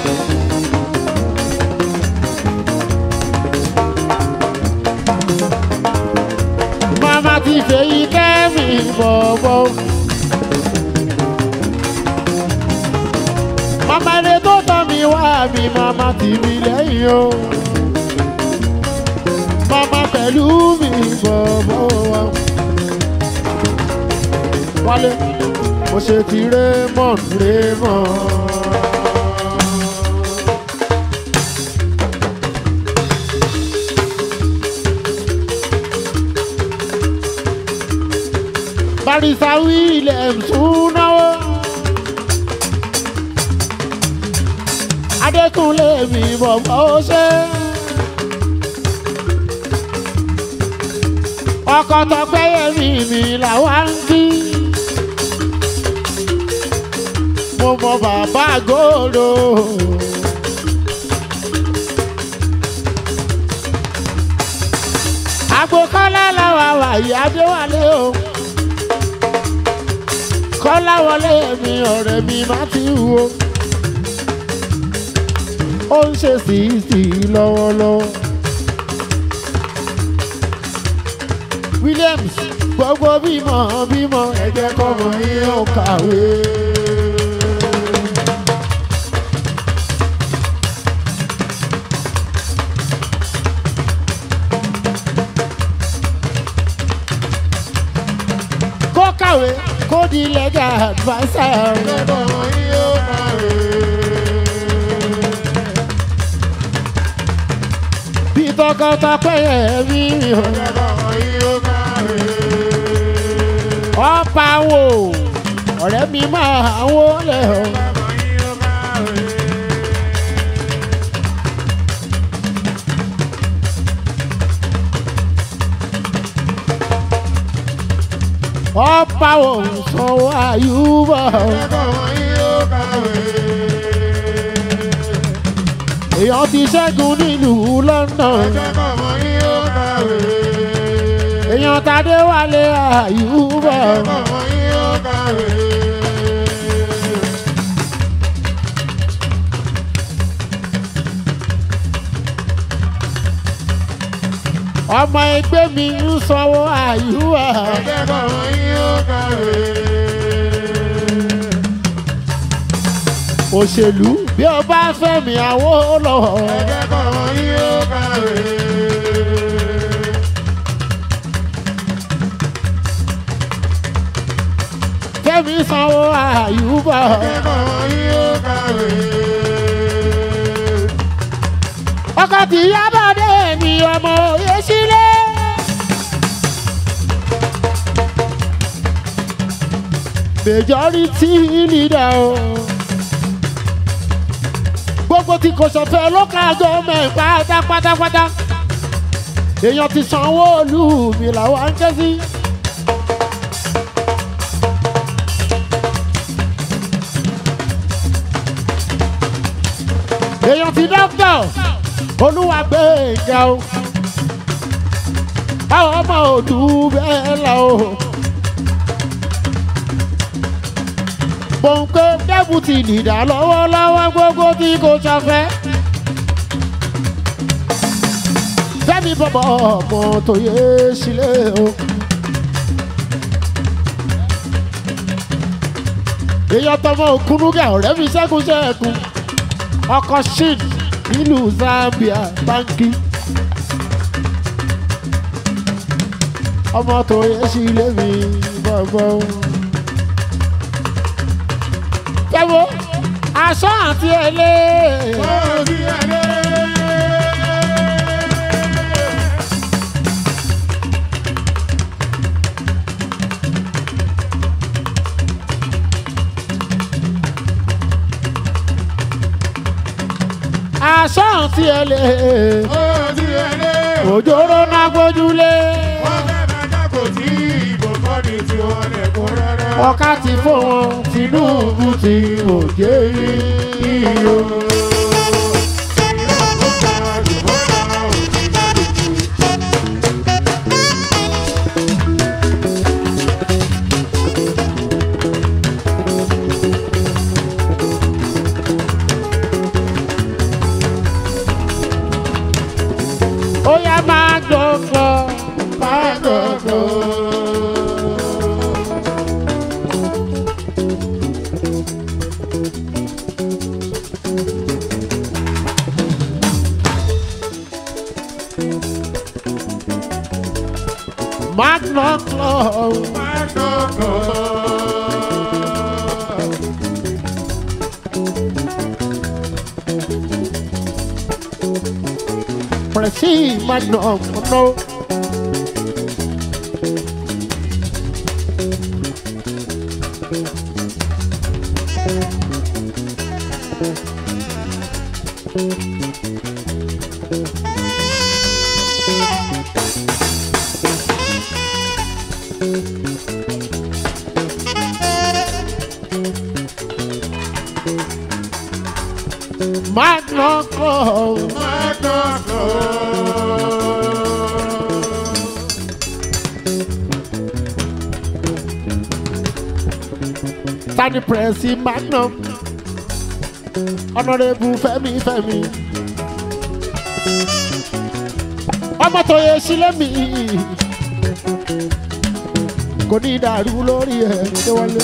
mama ti fèyí kẹ́mi bọ̀bọ̀. mama ilé tó tọ́ mi wá mi mama tì mí lẹ́yìn o mama pẹ̀lú mi bọ̀bọ̀ wa. Wálé, mo ṣe ti Raymond Raymond. Barisa Williams tún náwó. Adékúnlé mi bọ̀bọ̀ ó ṣe. ọkọ̀ tọpẹ́yẹ mi mi làwa ń kí. mo mọ bàbá gòdò. àgbo kọ́lá làwa wà yí adéwálé o. kọ́lá wọlé mi ọ̀rẹ́ mi má ti wo. ó ń ṣe síìsì lọ́wọ́lọ́wọ́. Williams gbogbo bímọ bímọ ẹ jẹ́ kọ́mọ yín ó kàwé. kó kàwé kó di legal adviser. Lọ́dọ̀ yín ó kàwé. bí tọkọtọpẹyẹ mi ò Lọ́dọ̀ yín ó kàwé. ọ̀pá wò ọ̀rẹ́ mi máa wọlé o. Lọ́dọ̀ yín ó kàwé. ọ̀pá wò sanwó àyùbọ̀. Lọ́dọ̀ yín ó kàwé. èèyàn ti ṣẹ́gun nílùú London. Lọ́dọ̀ yín ó kàwé. èèyàn tadé wálé àyùbọ̀. Lọ́dọ̀ yín ó kàwé. ọmọ ẹgbẹ́ mi ń sanwó àyùwà. ẹ̀jẹ̀ kọ̀ọ̀rọ̀ yín ó kàwé. òṣèlú bí o bá fẹ́ mi àwọ̀ lọ. ẹ̀jẹ̀ kọ̀ọ̀rọ̀ yín ó kàwé. fẹ́mi sanwó àyùbá. ẹ̀jẹ̀ kọ̀ọ̀rọ̀ yín ó kàwé. ọkọ̀ tí yábàdé ni ọmọ òye sílé. majority leader o. gbogbo tí kò sọ̀fẹ́ local government pátápátápátá. èèyàn ti sanwó olú mi làwọn ń ké sí. èèyàn ti dókítà olúwa gbé ìjà o àwọn ọmọ òdù bẹ́ẹ̀ lọ o. Bọ̀ǹkẹ́ dẹ́bùtì nìdá lọ́wọ́lọ́wọ́ gbogbo tí kò ṣàfẹ́. Fẹ́mi bọ̀bọ̀ ọmọ tó yé sílé o. Èèyàn tọmọ òkúnúgà ọ̀rẹ́ mi ṣẹ́gun ṣẹ́gun. Ọkọ̀ shin nílùú Zambia báńkì. Ọmọ tó yé sílé mi bọ̀bọ̀ o jẹ́wọ́ aṣọ àti ẹlẹ́. ó ti ẹ̀lẹ́. aṣọ àti ẹlẹ́. ó ti ẹ̀lẹ́. òjòrò náà gbójúlé. wọ́n fẹ́ máa jákò tí ìbò kọ́ ni tiwọn lẹ̀kún rárá. ọ̀ká ti fún wọn Tinubu ti òjé yíyó. ó yá máa dọ̀kọ̀ máa dọ̀kọ̀. Magna Club. Presi Magna no. Magna Club. Tani Presi Magnum. Honorable Fẹ́mi Fẹ́mi. Ọmọ tó yẹ sílẹ̀ mi. Kò ní ìdàrú lórí ẹ̀ ṣé wọlé.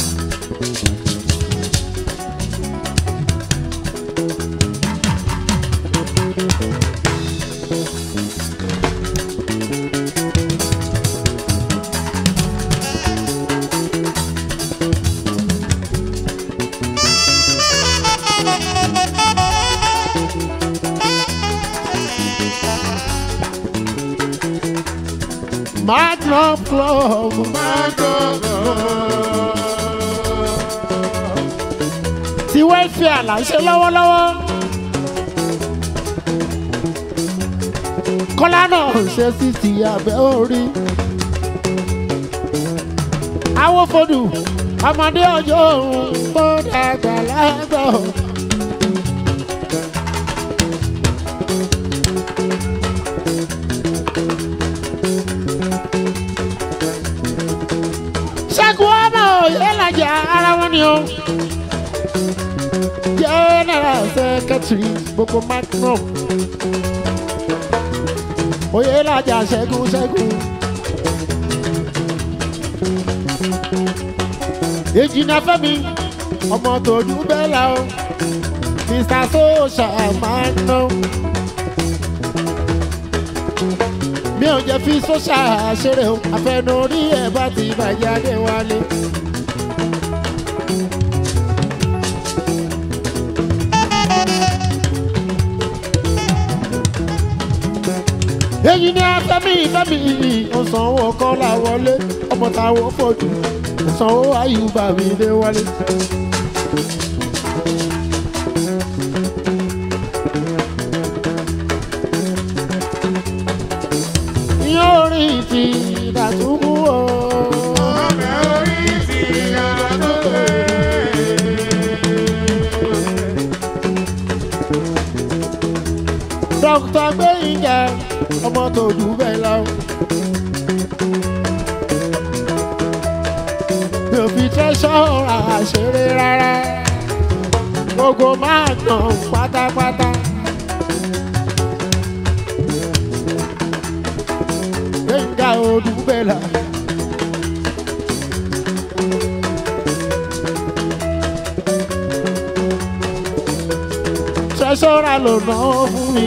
Magnum Club. Tí wẹ́ẹ̀fìà là ń ṣe lọ́wọ́lọ́wọ́. Kọ́lá náà ṣe sí ti abẹ́ orí. Awófodù ọmọdé ọjọ́ òun tó dàgbà lágbọ̀. ṣẹ́gun ọmọ òye làjà ara wọn ni o. general secretary gbogbo magnum. oyè làjà ṣẹ́gun ṣẹ́gun. ìjìnà fẹ́mi ọmọ tòjú bẹ́ẹ̀ la o mr sosha máa ń ná. mi ò jẹ́ fi sosha ṣeré o àfẹnurí ẹ̀ bá ti bàjẹ́ adé wálé. èyí ni afẹ́mi fẹ́mi ọ̀sánwó kọ́lá wọlé ọmọ táwọn fojú ọ̀sánwó ayùbá mi dé wálé. yóò rí ti dàtúkú o. Ọbẹ̀ orí ti yàrá tó lé. dókítà gbẹ̀yìnjà ọmọ tó jù bẹ́ẹ̀ lọ. mi ò fi tẹ́sán àṣeré rárá gbogbo máa tàn pátápátá. gbẹ̀yìnjà odùbẹ̀là. tẹ́sán ló ná fún mi.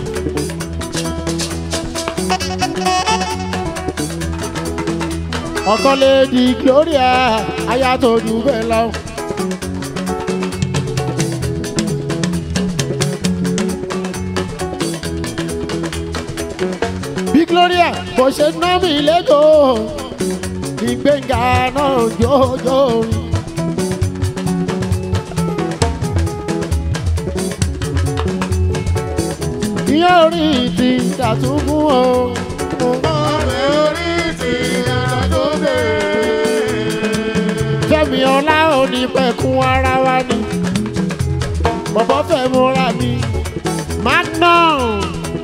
ọkọ lady gloria aya tó jù bẹ́ẹ̀ lọ. bí gloria bó ṣe ná mi lẹ́kọ̀ọ́ ìgbéǹga náà jọjọ rí. ìyá orí ti dàtúkú o. Ọbẹ̀ orí ti yàrá tó lé. Fẹ́mi ọlá òní pẹ̀kun ara wa ni. Bọ̀bọ̀ fẹ́ múra mi. Magnum.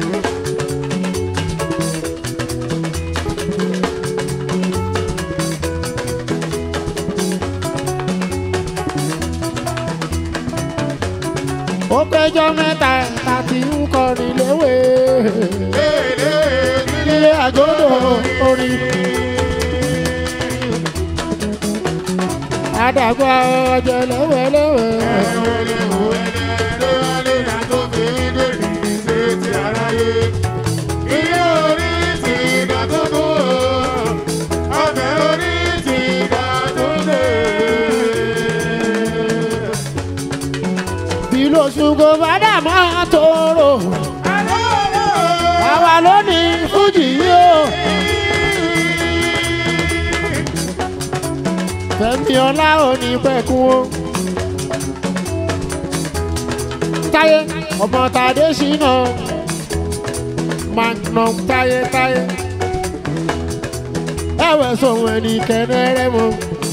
Ó péjọ mẹ́ta tàbí ń kọrin léwé. Léèlé nílé Ilé àgọ́dọ̀ orin. Àdàgbà ọjọ́ lẹ́wẹ̀lẹ́wẹ̀. ẹ̀wẹ̀lẹ̀ òwẹ̀lẹ̀ ló wá lé ra tó fi dèrè ṣe ti aráyé. Ilé orí ti ìgbà tó kú o. Ọbẹ̀ orí ti ìgbà tó lé. Bí lóṣù kò bá dà máa tóró. Àwa ló ní Fújì yìí o. Fẹ́mi ọlá òní pẹ̀kun o. Táyé ọmọ Tàdé ṣìnà. Magnum táyé táyé. Ẹ̀wẹ̀ sọ̀rọ̀ ẹni kẹ́nẹ́rẹ́ mọ́.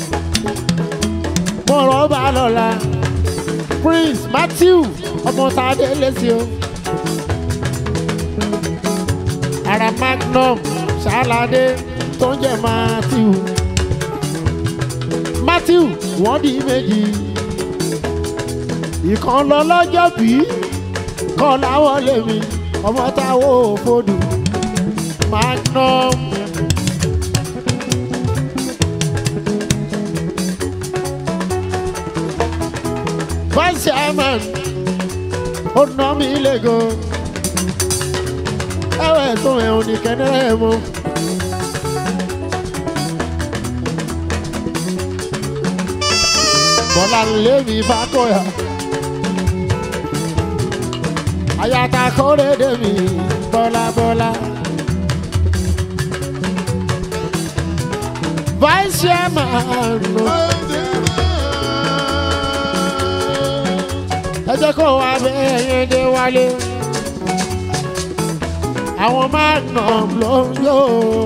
Mo rọ̀ bá lọ́la. Prince Matthew ọmọ Tàdé lẹ́sìn o. Ara Magnum ṣáláde tó ń jẹ́ Matthew. Matthew wọ́n di méjì. Ìkan lọ lọ́jọ́ bí kan láwọ̀ lèmi ọmọ táwọn òfodù. Magnum. Vice chairman ó ná mi lẹ́gọ̀. Ẹ̀wẹ̀ tó ẹ̀hún ní kẹ́nẹ́rẹ́ mu. Bọ́lá lé mi bá kọ́yà. Àyàtà kórè dé mi bọ́lá bọ́lá. Vice chairman ló. ẹ jẹ́ kó wá bẹ́ẹ̀ yẹn dé wálé. àwọn magnum ló ń yó.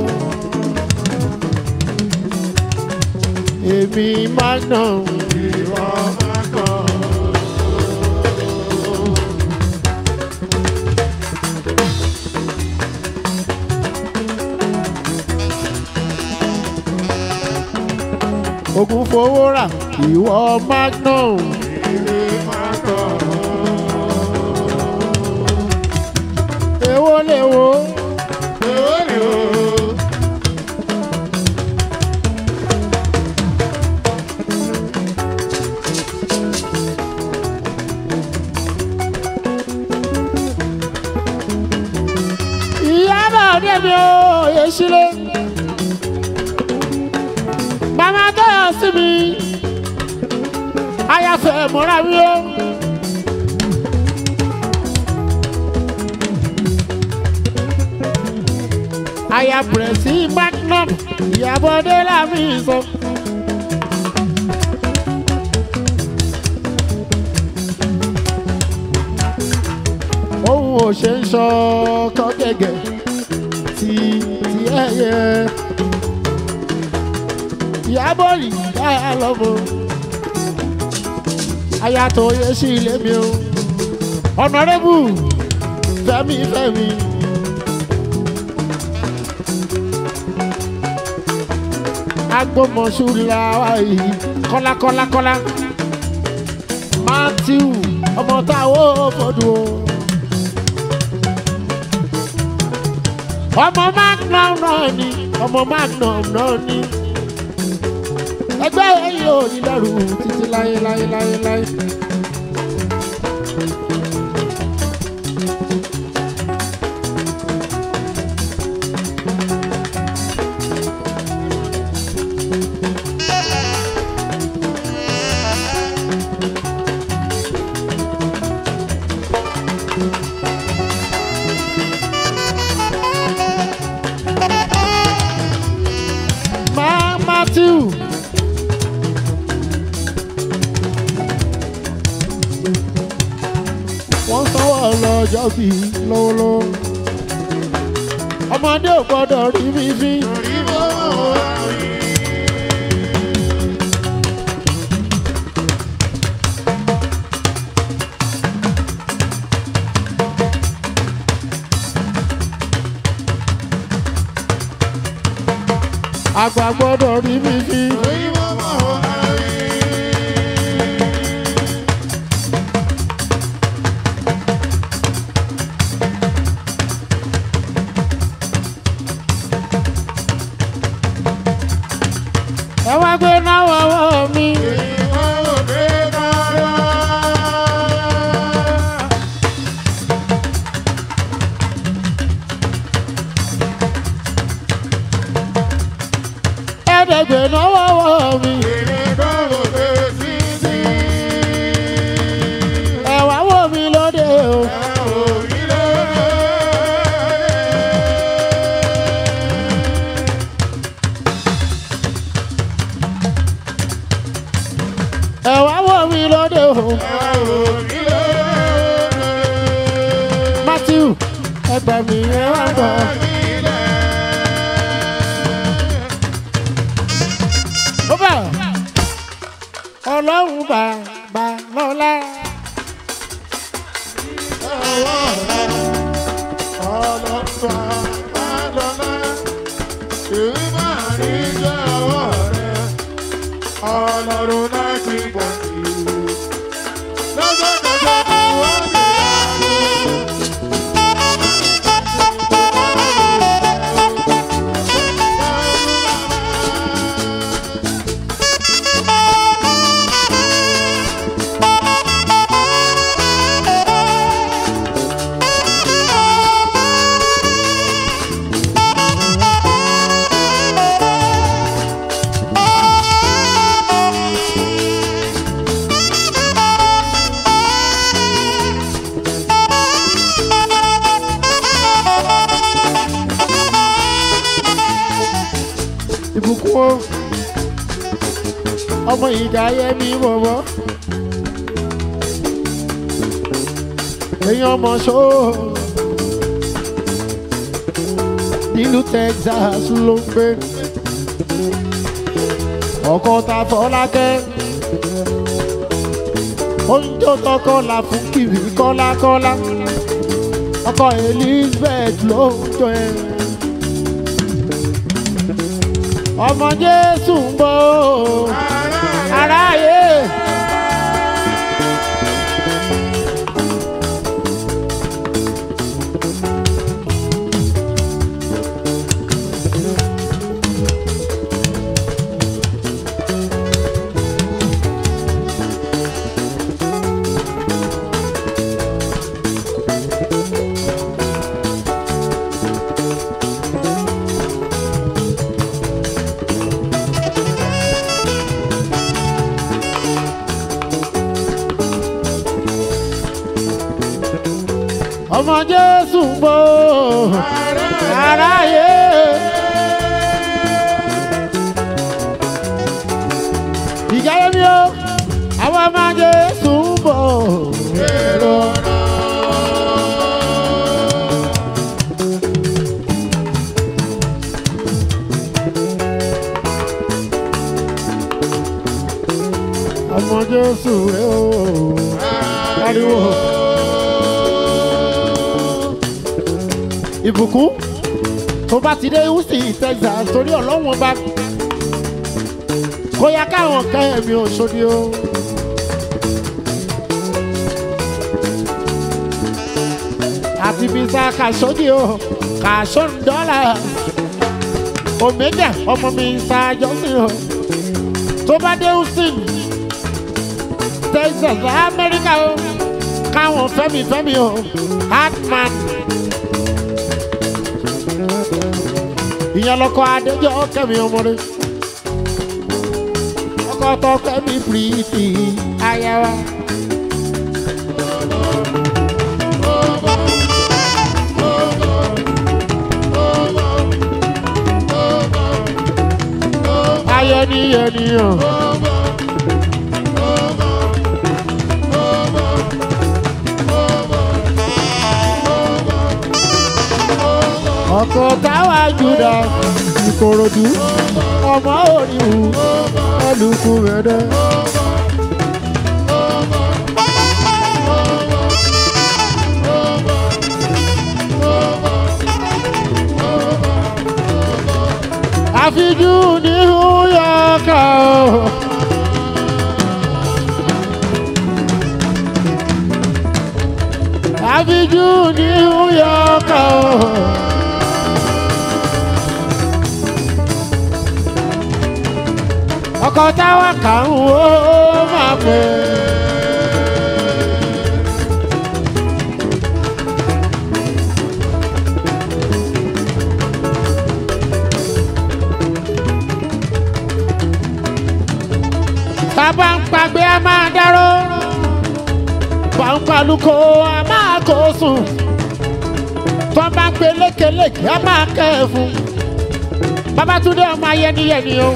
èmi magnum Ìwọ máa kàn. ogun fowó rà ìwọ magnum. Ìwé máa kàn. èwo lè wo mi ò yé sílé. Màmá tó yọ sí mi. Ayáfẹ́ mọ́ra mi ó. Aya Pẹ̀rẹ̀sì Magnum Ìyábọ̀dé lámì sọ. Ohun ò ṣe ń sọ ọkọ gẹ́gẹ́ ti ti ẹyẹ. Ìyábọ̀ rí dáa lọ́mọ. Aya tó yẹ sí ilé mi o. Ọ̀nàrẹ́bù Fẹ́mi Fẹ́mi. agbọmọsùlá yìí kọ́lá kọ́lá kọ́lá matthew ọmọ táwọn fọdù o. ọmọ magnum náà ni ọmọ magnum náà ni ẹgbẹ́ yìí ò ní dàrú títí láyé láyé láyé láyé. Ma Matthew. Wọ́n sanwó ọlọ́jọ́ bí lọ́wọ́lọ́wọ́. Ọmọdé ò gbọ́dọ̀ rí mi fín. Orí mọ́ wá rí. Àgbà gbọ́dọ̀ rí mi fín. Orí mọ́ wá rí. Ẹ wá gbé náà wọ́wọ́ mi. Ìwọ ò dé dára. Ẹ̀ẹ́dẹ̀gbẹ̀ náà wọ́wọ́ mi. Èrè kọ́ ò dé títí. Ẹ wá wò mí lóde o. Ẹ ò rí lóore. Ẹ wá wò mí lóde o. Ẹ ò rí lóore. Matthew ẹgbà mi ẹ wá gbọ́. Ó bà ọlọ́run bàbá lọ́lá. Ọlọ́run náà ti pọ̀ sí i. Lọ́sọ̀kọ̀sọ̀ ni wọ́n ti yá lọ. Ìbùkún o. Ọmọ ìjà yẹmi bọ̀bọ̀. Èèyàn ọmọ ṣó. Nílùú Texas ló ń gbé. Ọkọ ta Fọlákẹ́. Oúnjẹ tọkọ là fún kìrì kọ́lákọ́lá. Ọkọ Elizabeth ló ń jọ ẹ. Ọmọ Jésù ń bọ̀ o. aráyé. ọmọ jésù ń bọ̀ aráyé. ìjáyé mi o àwọn ọmọ jésù ń bọ̀ èrò ọmọ jésù rẹ o ariwo ìbùkún tó bá ti dé houston texas torí ọlọ́wọ́n bá kó yá káwọn kan ẹ̀mí òṣòdì o. àti mr kashodi o kashon dọ́là omega ọmọ mr johnson o tó bá dé houston texas amẹ́ríkà o káwọn fẹ́mi fẹ́mi o hartman ìyẹn lọkọ adéjọ kẹmi ọmọdé ọkọ tó kẹmi pìrìtì ayawa. ayé ni ènìyàn. ọkọ̀ táwa jùlọ ìkòròdú ọmọ òrìwù ẹlùkù mẹ́dẹ́. àfijú ní yọkà o. àfijú ní yọkà o. ọkọ̀ táwa kà ń wó máa pè é. bàbá ń pàgbé a máa dárò pàǹpàlùkò a máa kó sùn tó bá ń pe lékelèké a máa kẹ́ ẹ̀ fún babatunde ọmọ ayẹniyẹni o.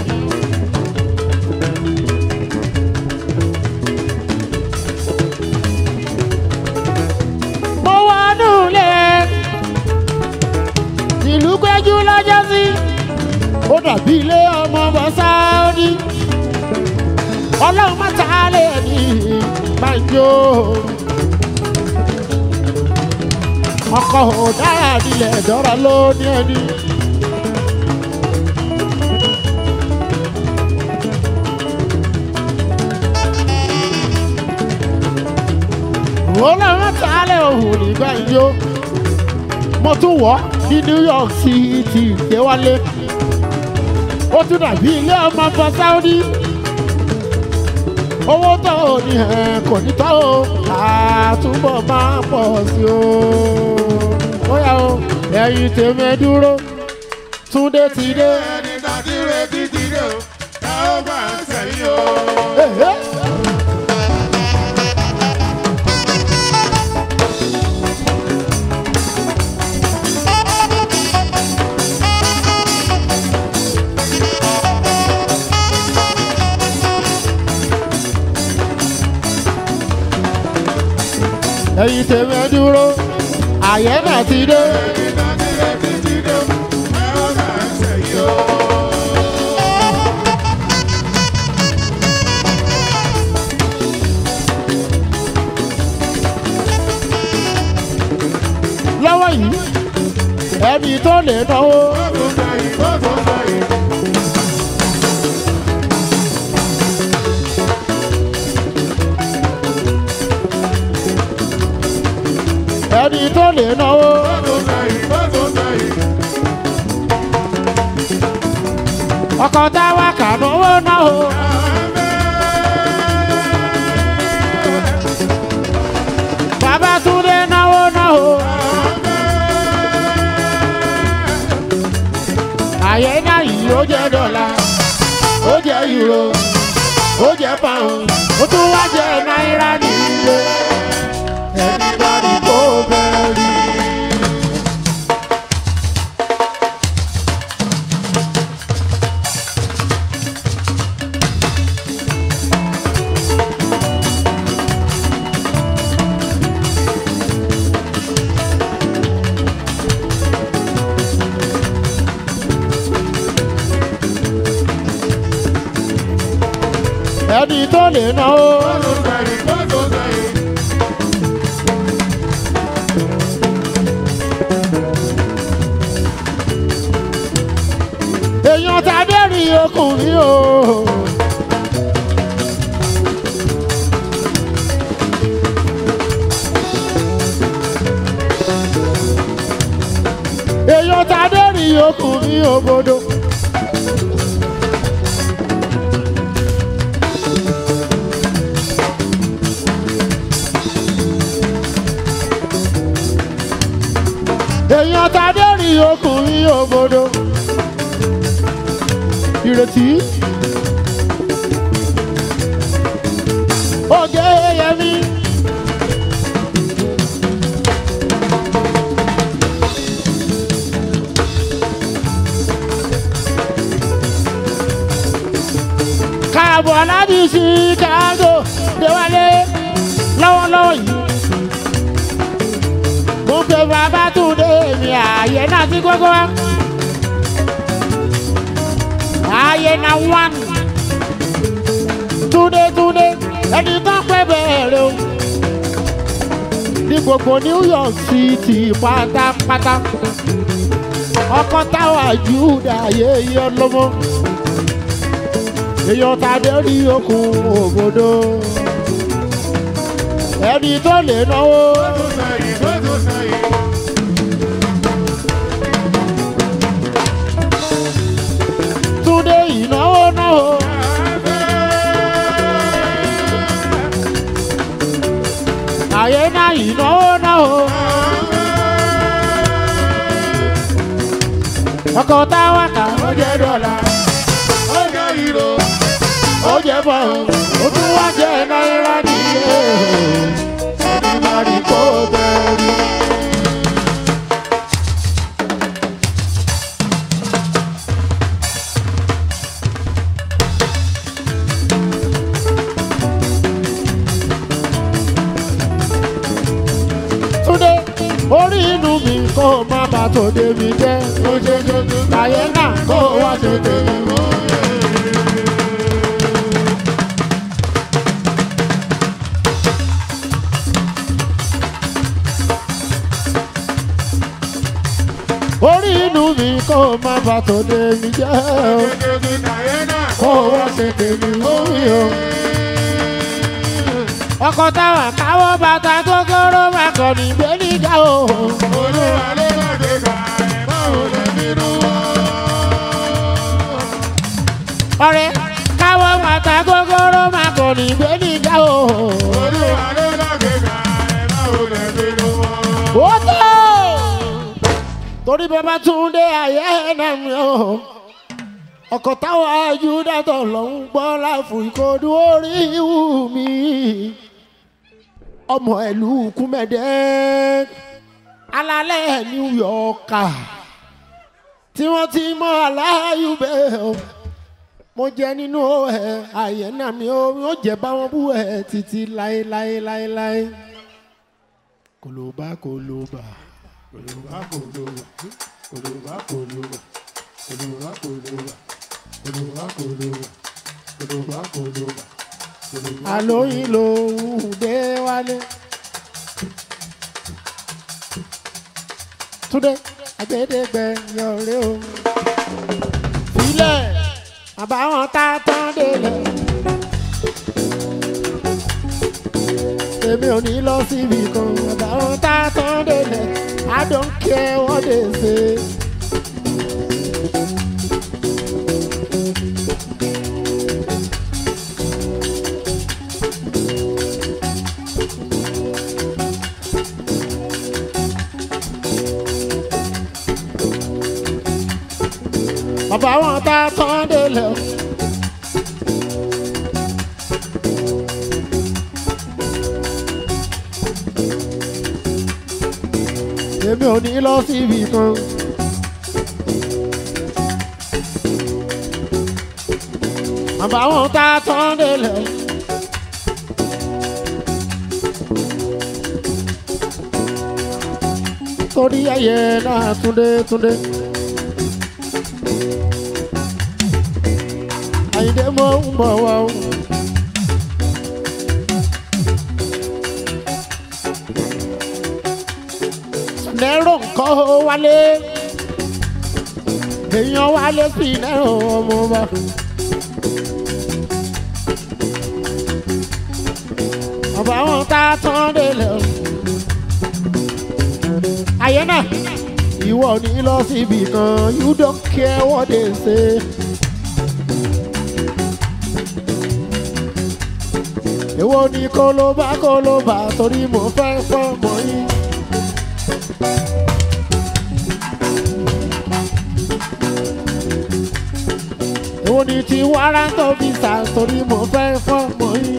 mo wà nùlẹ̀ ìlú péjú lọ́jọ́ sí ó dàbí ilé ọmọ bọ́sáódì ọlọ́run má ta á lé ní banjo. ọkọ̀ ọ̀dára nílẹ̀ dọ́ra ló ní ẹni. ọlọ́run má ta á lé òun ní banjo. mo tún wọ̀ ní new york city déwálé. ó tún dàbí ilé ọmọ bọ́ sáúdí owó tó o ní ẹ kò ní tó o àtúbọ̀ máa pọ̀ sí o. bóyá o ẹ̀yin tèmi dúró túndé ti dé. ẹni tàbí retí ti dé o ẹ ó gbà ń sẹ́yìn o. Èhé. ẹ̀yin tèmi dúró àyẹ̀ náà ti dé. ẹni tàbí retí ti dé o ẹ ó gbà ń sẹ́yìn o. lọ́wọ́ yìí ẹni tó lè náwó. ó tún sẹ́yìn ó tún sẹ́yìn. ẹni tó lè náwó. ó tún sẹ́yìn ó tún sẹ́yìn. ọkọ̀ táwa kà náwó náwó. bàbá túndé náwó náwó. àyè náà yìí ó jẹ́ dọ́là ó jẹ́ euro ó jẹ́ pound ó tún wá jẹ́ náírà nílé. ẹni bá ní kó bẹ́ẹ̀ rí. tó lè náwó. èèyàn tàbí rí ọkùnrin o. èèyàn tàbí rí ọkùnrin òbodò. èèyàn tàbí rí ọkùnrin òbodò ìrètí. Oge Yemi. Káàbọ̀ láti Chicago déwálé lọ́wọ́lọ́wọ́ yìí. Mo pe bàbá Túndé mi ààyè náà sí gbogbo wa ayé na one túnde túnde ẹni tó pẹ́ bẹ̀rẹ̀ o ní gbogbo New York City pátápátá ọkọ táwa Júdà yéye ọlọmọ èèyàn tàbí rí okùn òbòdó ẹni tó lè náwó. Túndé ìnáwó náwó. Àyè náà ìnáwó náwó. Ọkọ̀ táwa kà ó jẹ́ dọ́là. Ó jẹ́ bọ̀rù. Ó tún wá jẹ́ náírà nílé. Ẹni máa rí kó bẹ̀rù. Túndé orí inú mi kó má bà tòde mi jẹ́. Àyè náà kó wá ṣe tèmi mọ́. Orí inú mi kó má bà tòde mi jẹ́. Kó wá ṣe tèmi mọ́ mi o. Ọkọ̀ táwọn káwọ́ bàtà gógóró máa kọ̀ ní gbẹ́nìjà o. ọ̀rẹ́ káwọ́ bàtà gógóró máa kọ̀ ní gbẹ́nìjà o. ó tó torí bàbá Túndé ayé ẹ̀nà mi o. ọkọ̀ táwọn ajúdàtọ̀ ló ń gbọ́ láàfù ìkọdù orí ìwú mi. ọmọ ìlú kúmẹ̀dẹ́ alálẹ̀ New York tí wọ́n ti mọ aláyùbẹ̀ o mo jẹ nínú ẹ àyẹ̀ náà mi ò yóò jẹ báwọn bú ẹ títí láéláéláéláé kòlóbá kòlóbá kòlóbá kòlóbá kòlóbá kòlóbá kòlóbá kòlóbá kòlóbá kòlóbá kòlóbá kòlóbá. àlóyìn lòun dé wálé. Túndé agbẹ́dẹ́gbẹ́ yọrí o. Filẹ̀ àbáwọn tá a tán délẹ̀. Èmi ò ní lọ síbi kan àbáwọn tá a tán délẹ̀. I don't care what they say. bàbá wọn tá a tán délẹ̀. èmi ò ní lọ síbi kan. bàbá wọn tá a tán délẹ̀. torí ẹyẹ náà túndé túndé. àyìndé mo ń bọ̀ wá o. nẹ́rọ̀ nǹkan ó wálé èèyàn wálé sí nẹ́rọ̀ ọmọ ọba. ọba wọn tá a tán délẹ̀ o. ayé náà ìwọ ní lọ síbi kan you don't care what they say. èwo ni kólóbá kólóbá torí mo fẹ́ fọ́mọ yín. èwo ni ti wárántó visa torí mo fẹ́ fọ́mọ yín.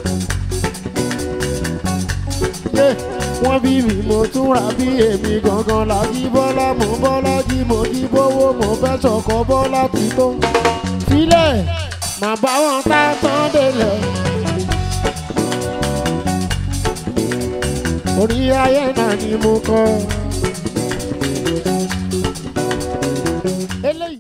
Yé, wọ́n bí mi mo tún ra bí èmi gangan làjí bọ́lá mo bọ́lá jí mo jí bówó mo fẹ́ sọ̀kọ́ bọ́lá ti tó. sílẹ̀ màá bá wọn tá tán délẹ̀. orí ayé náà ni mo kọ́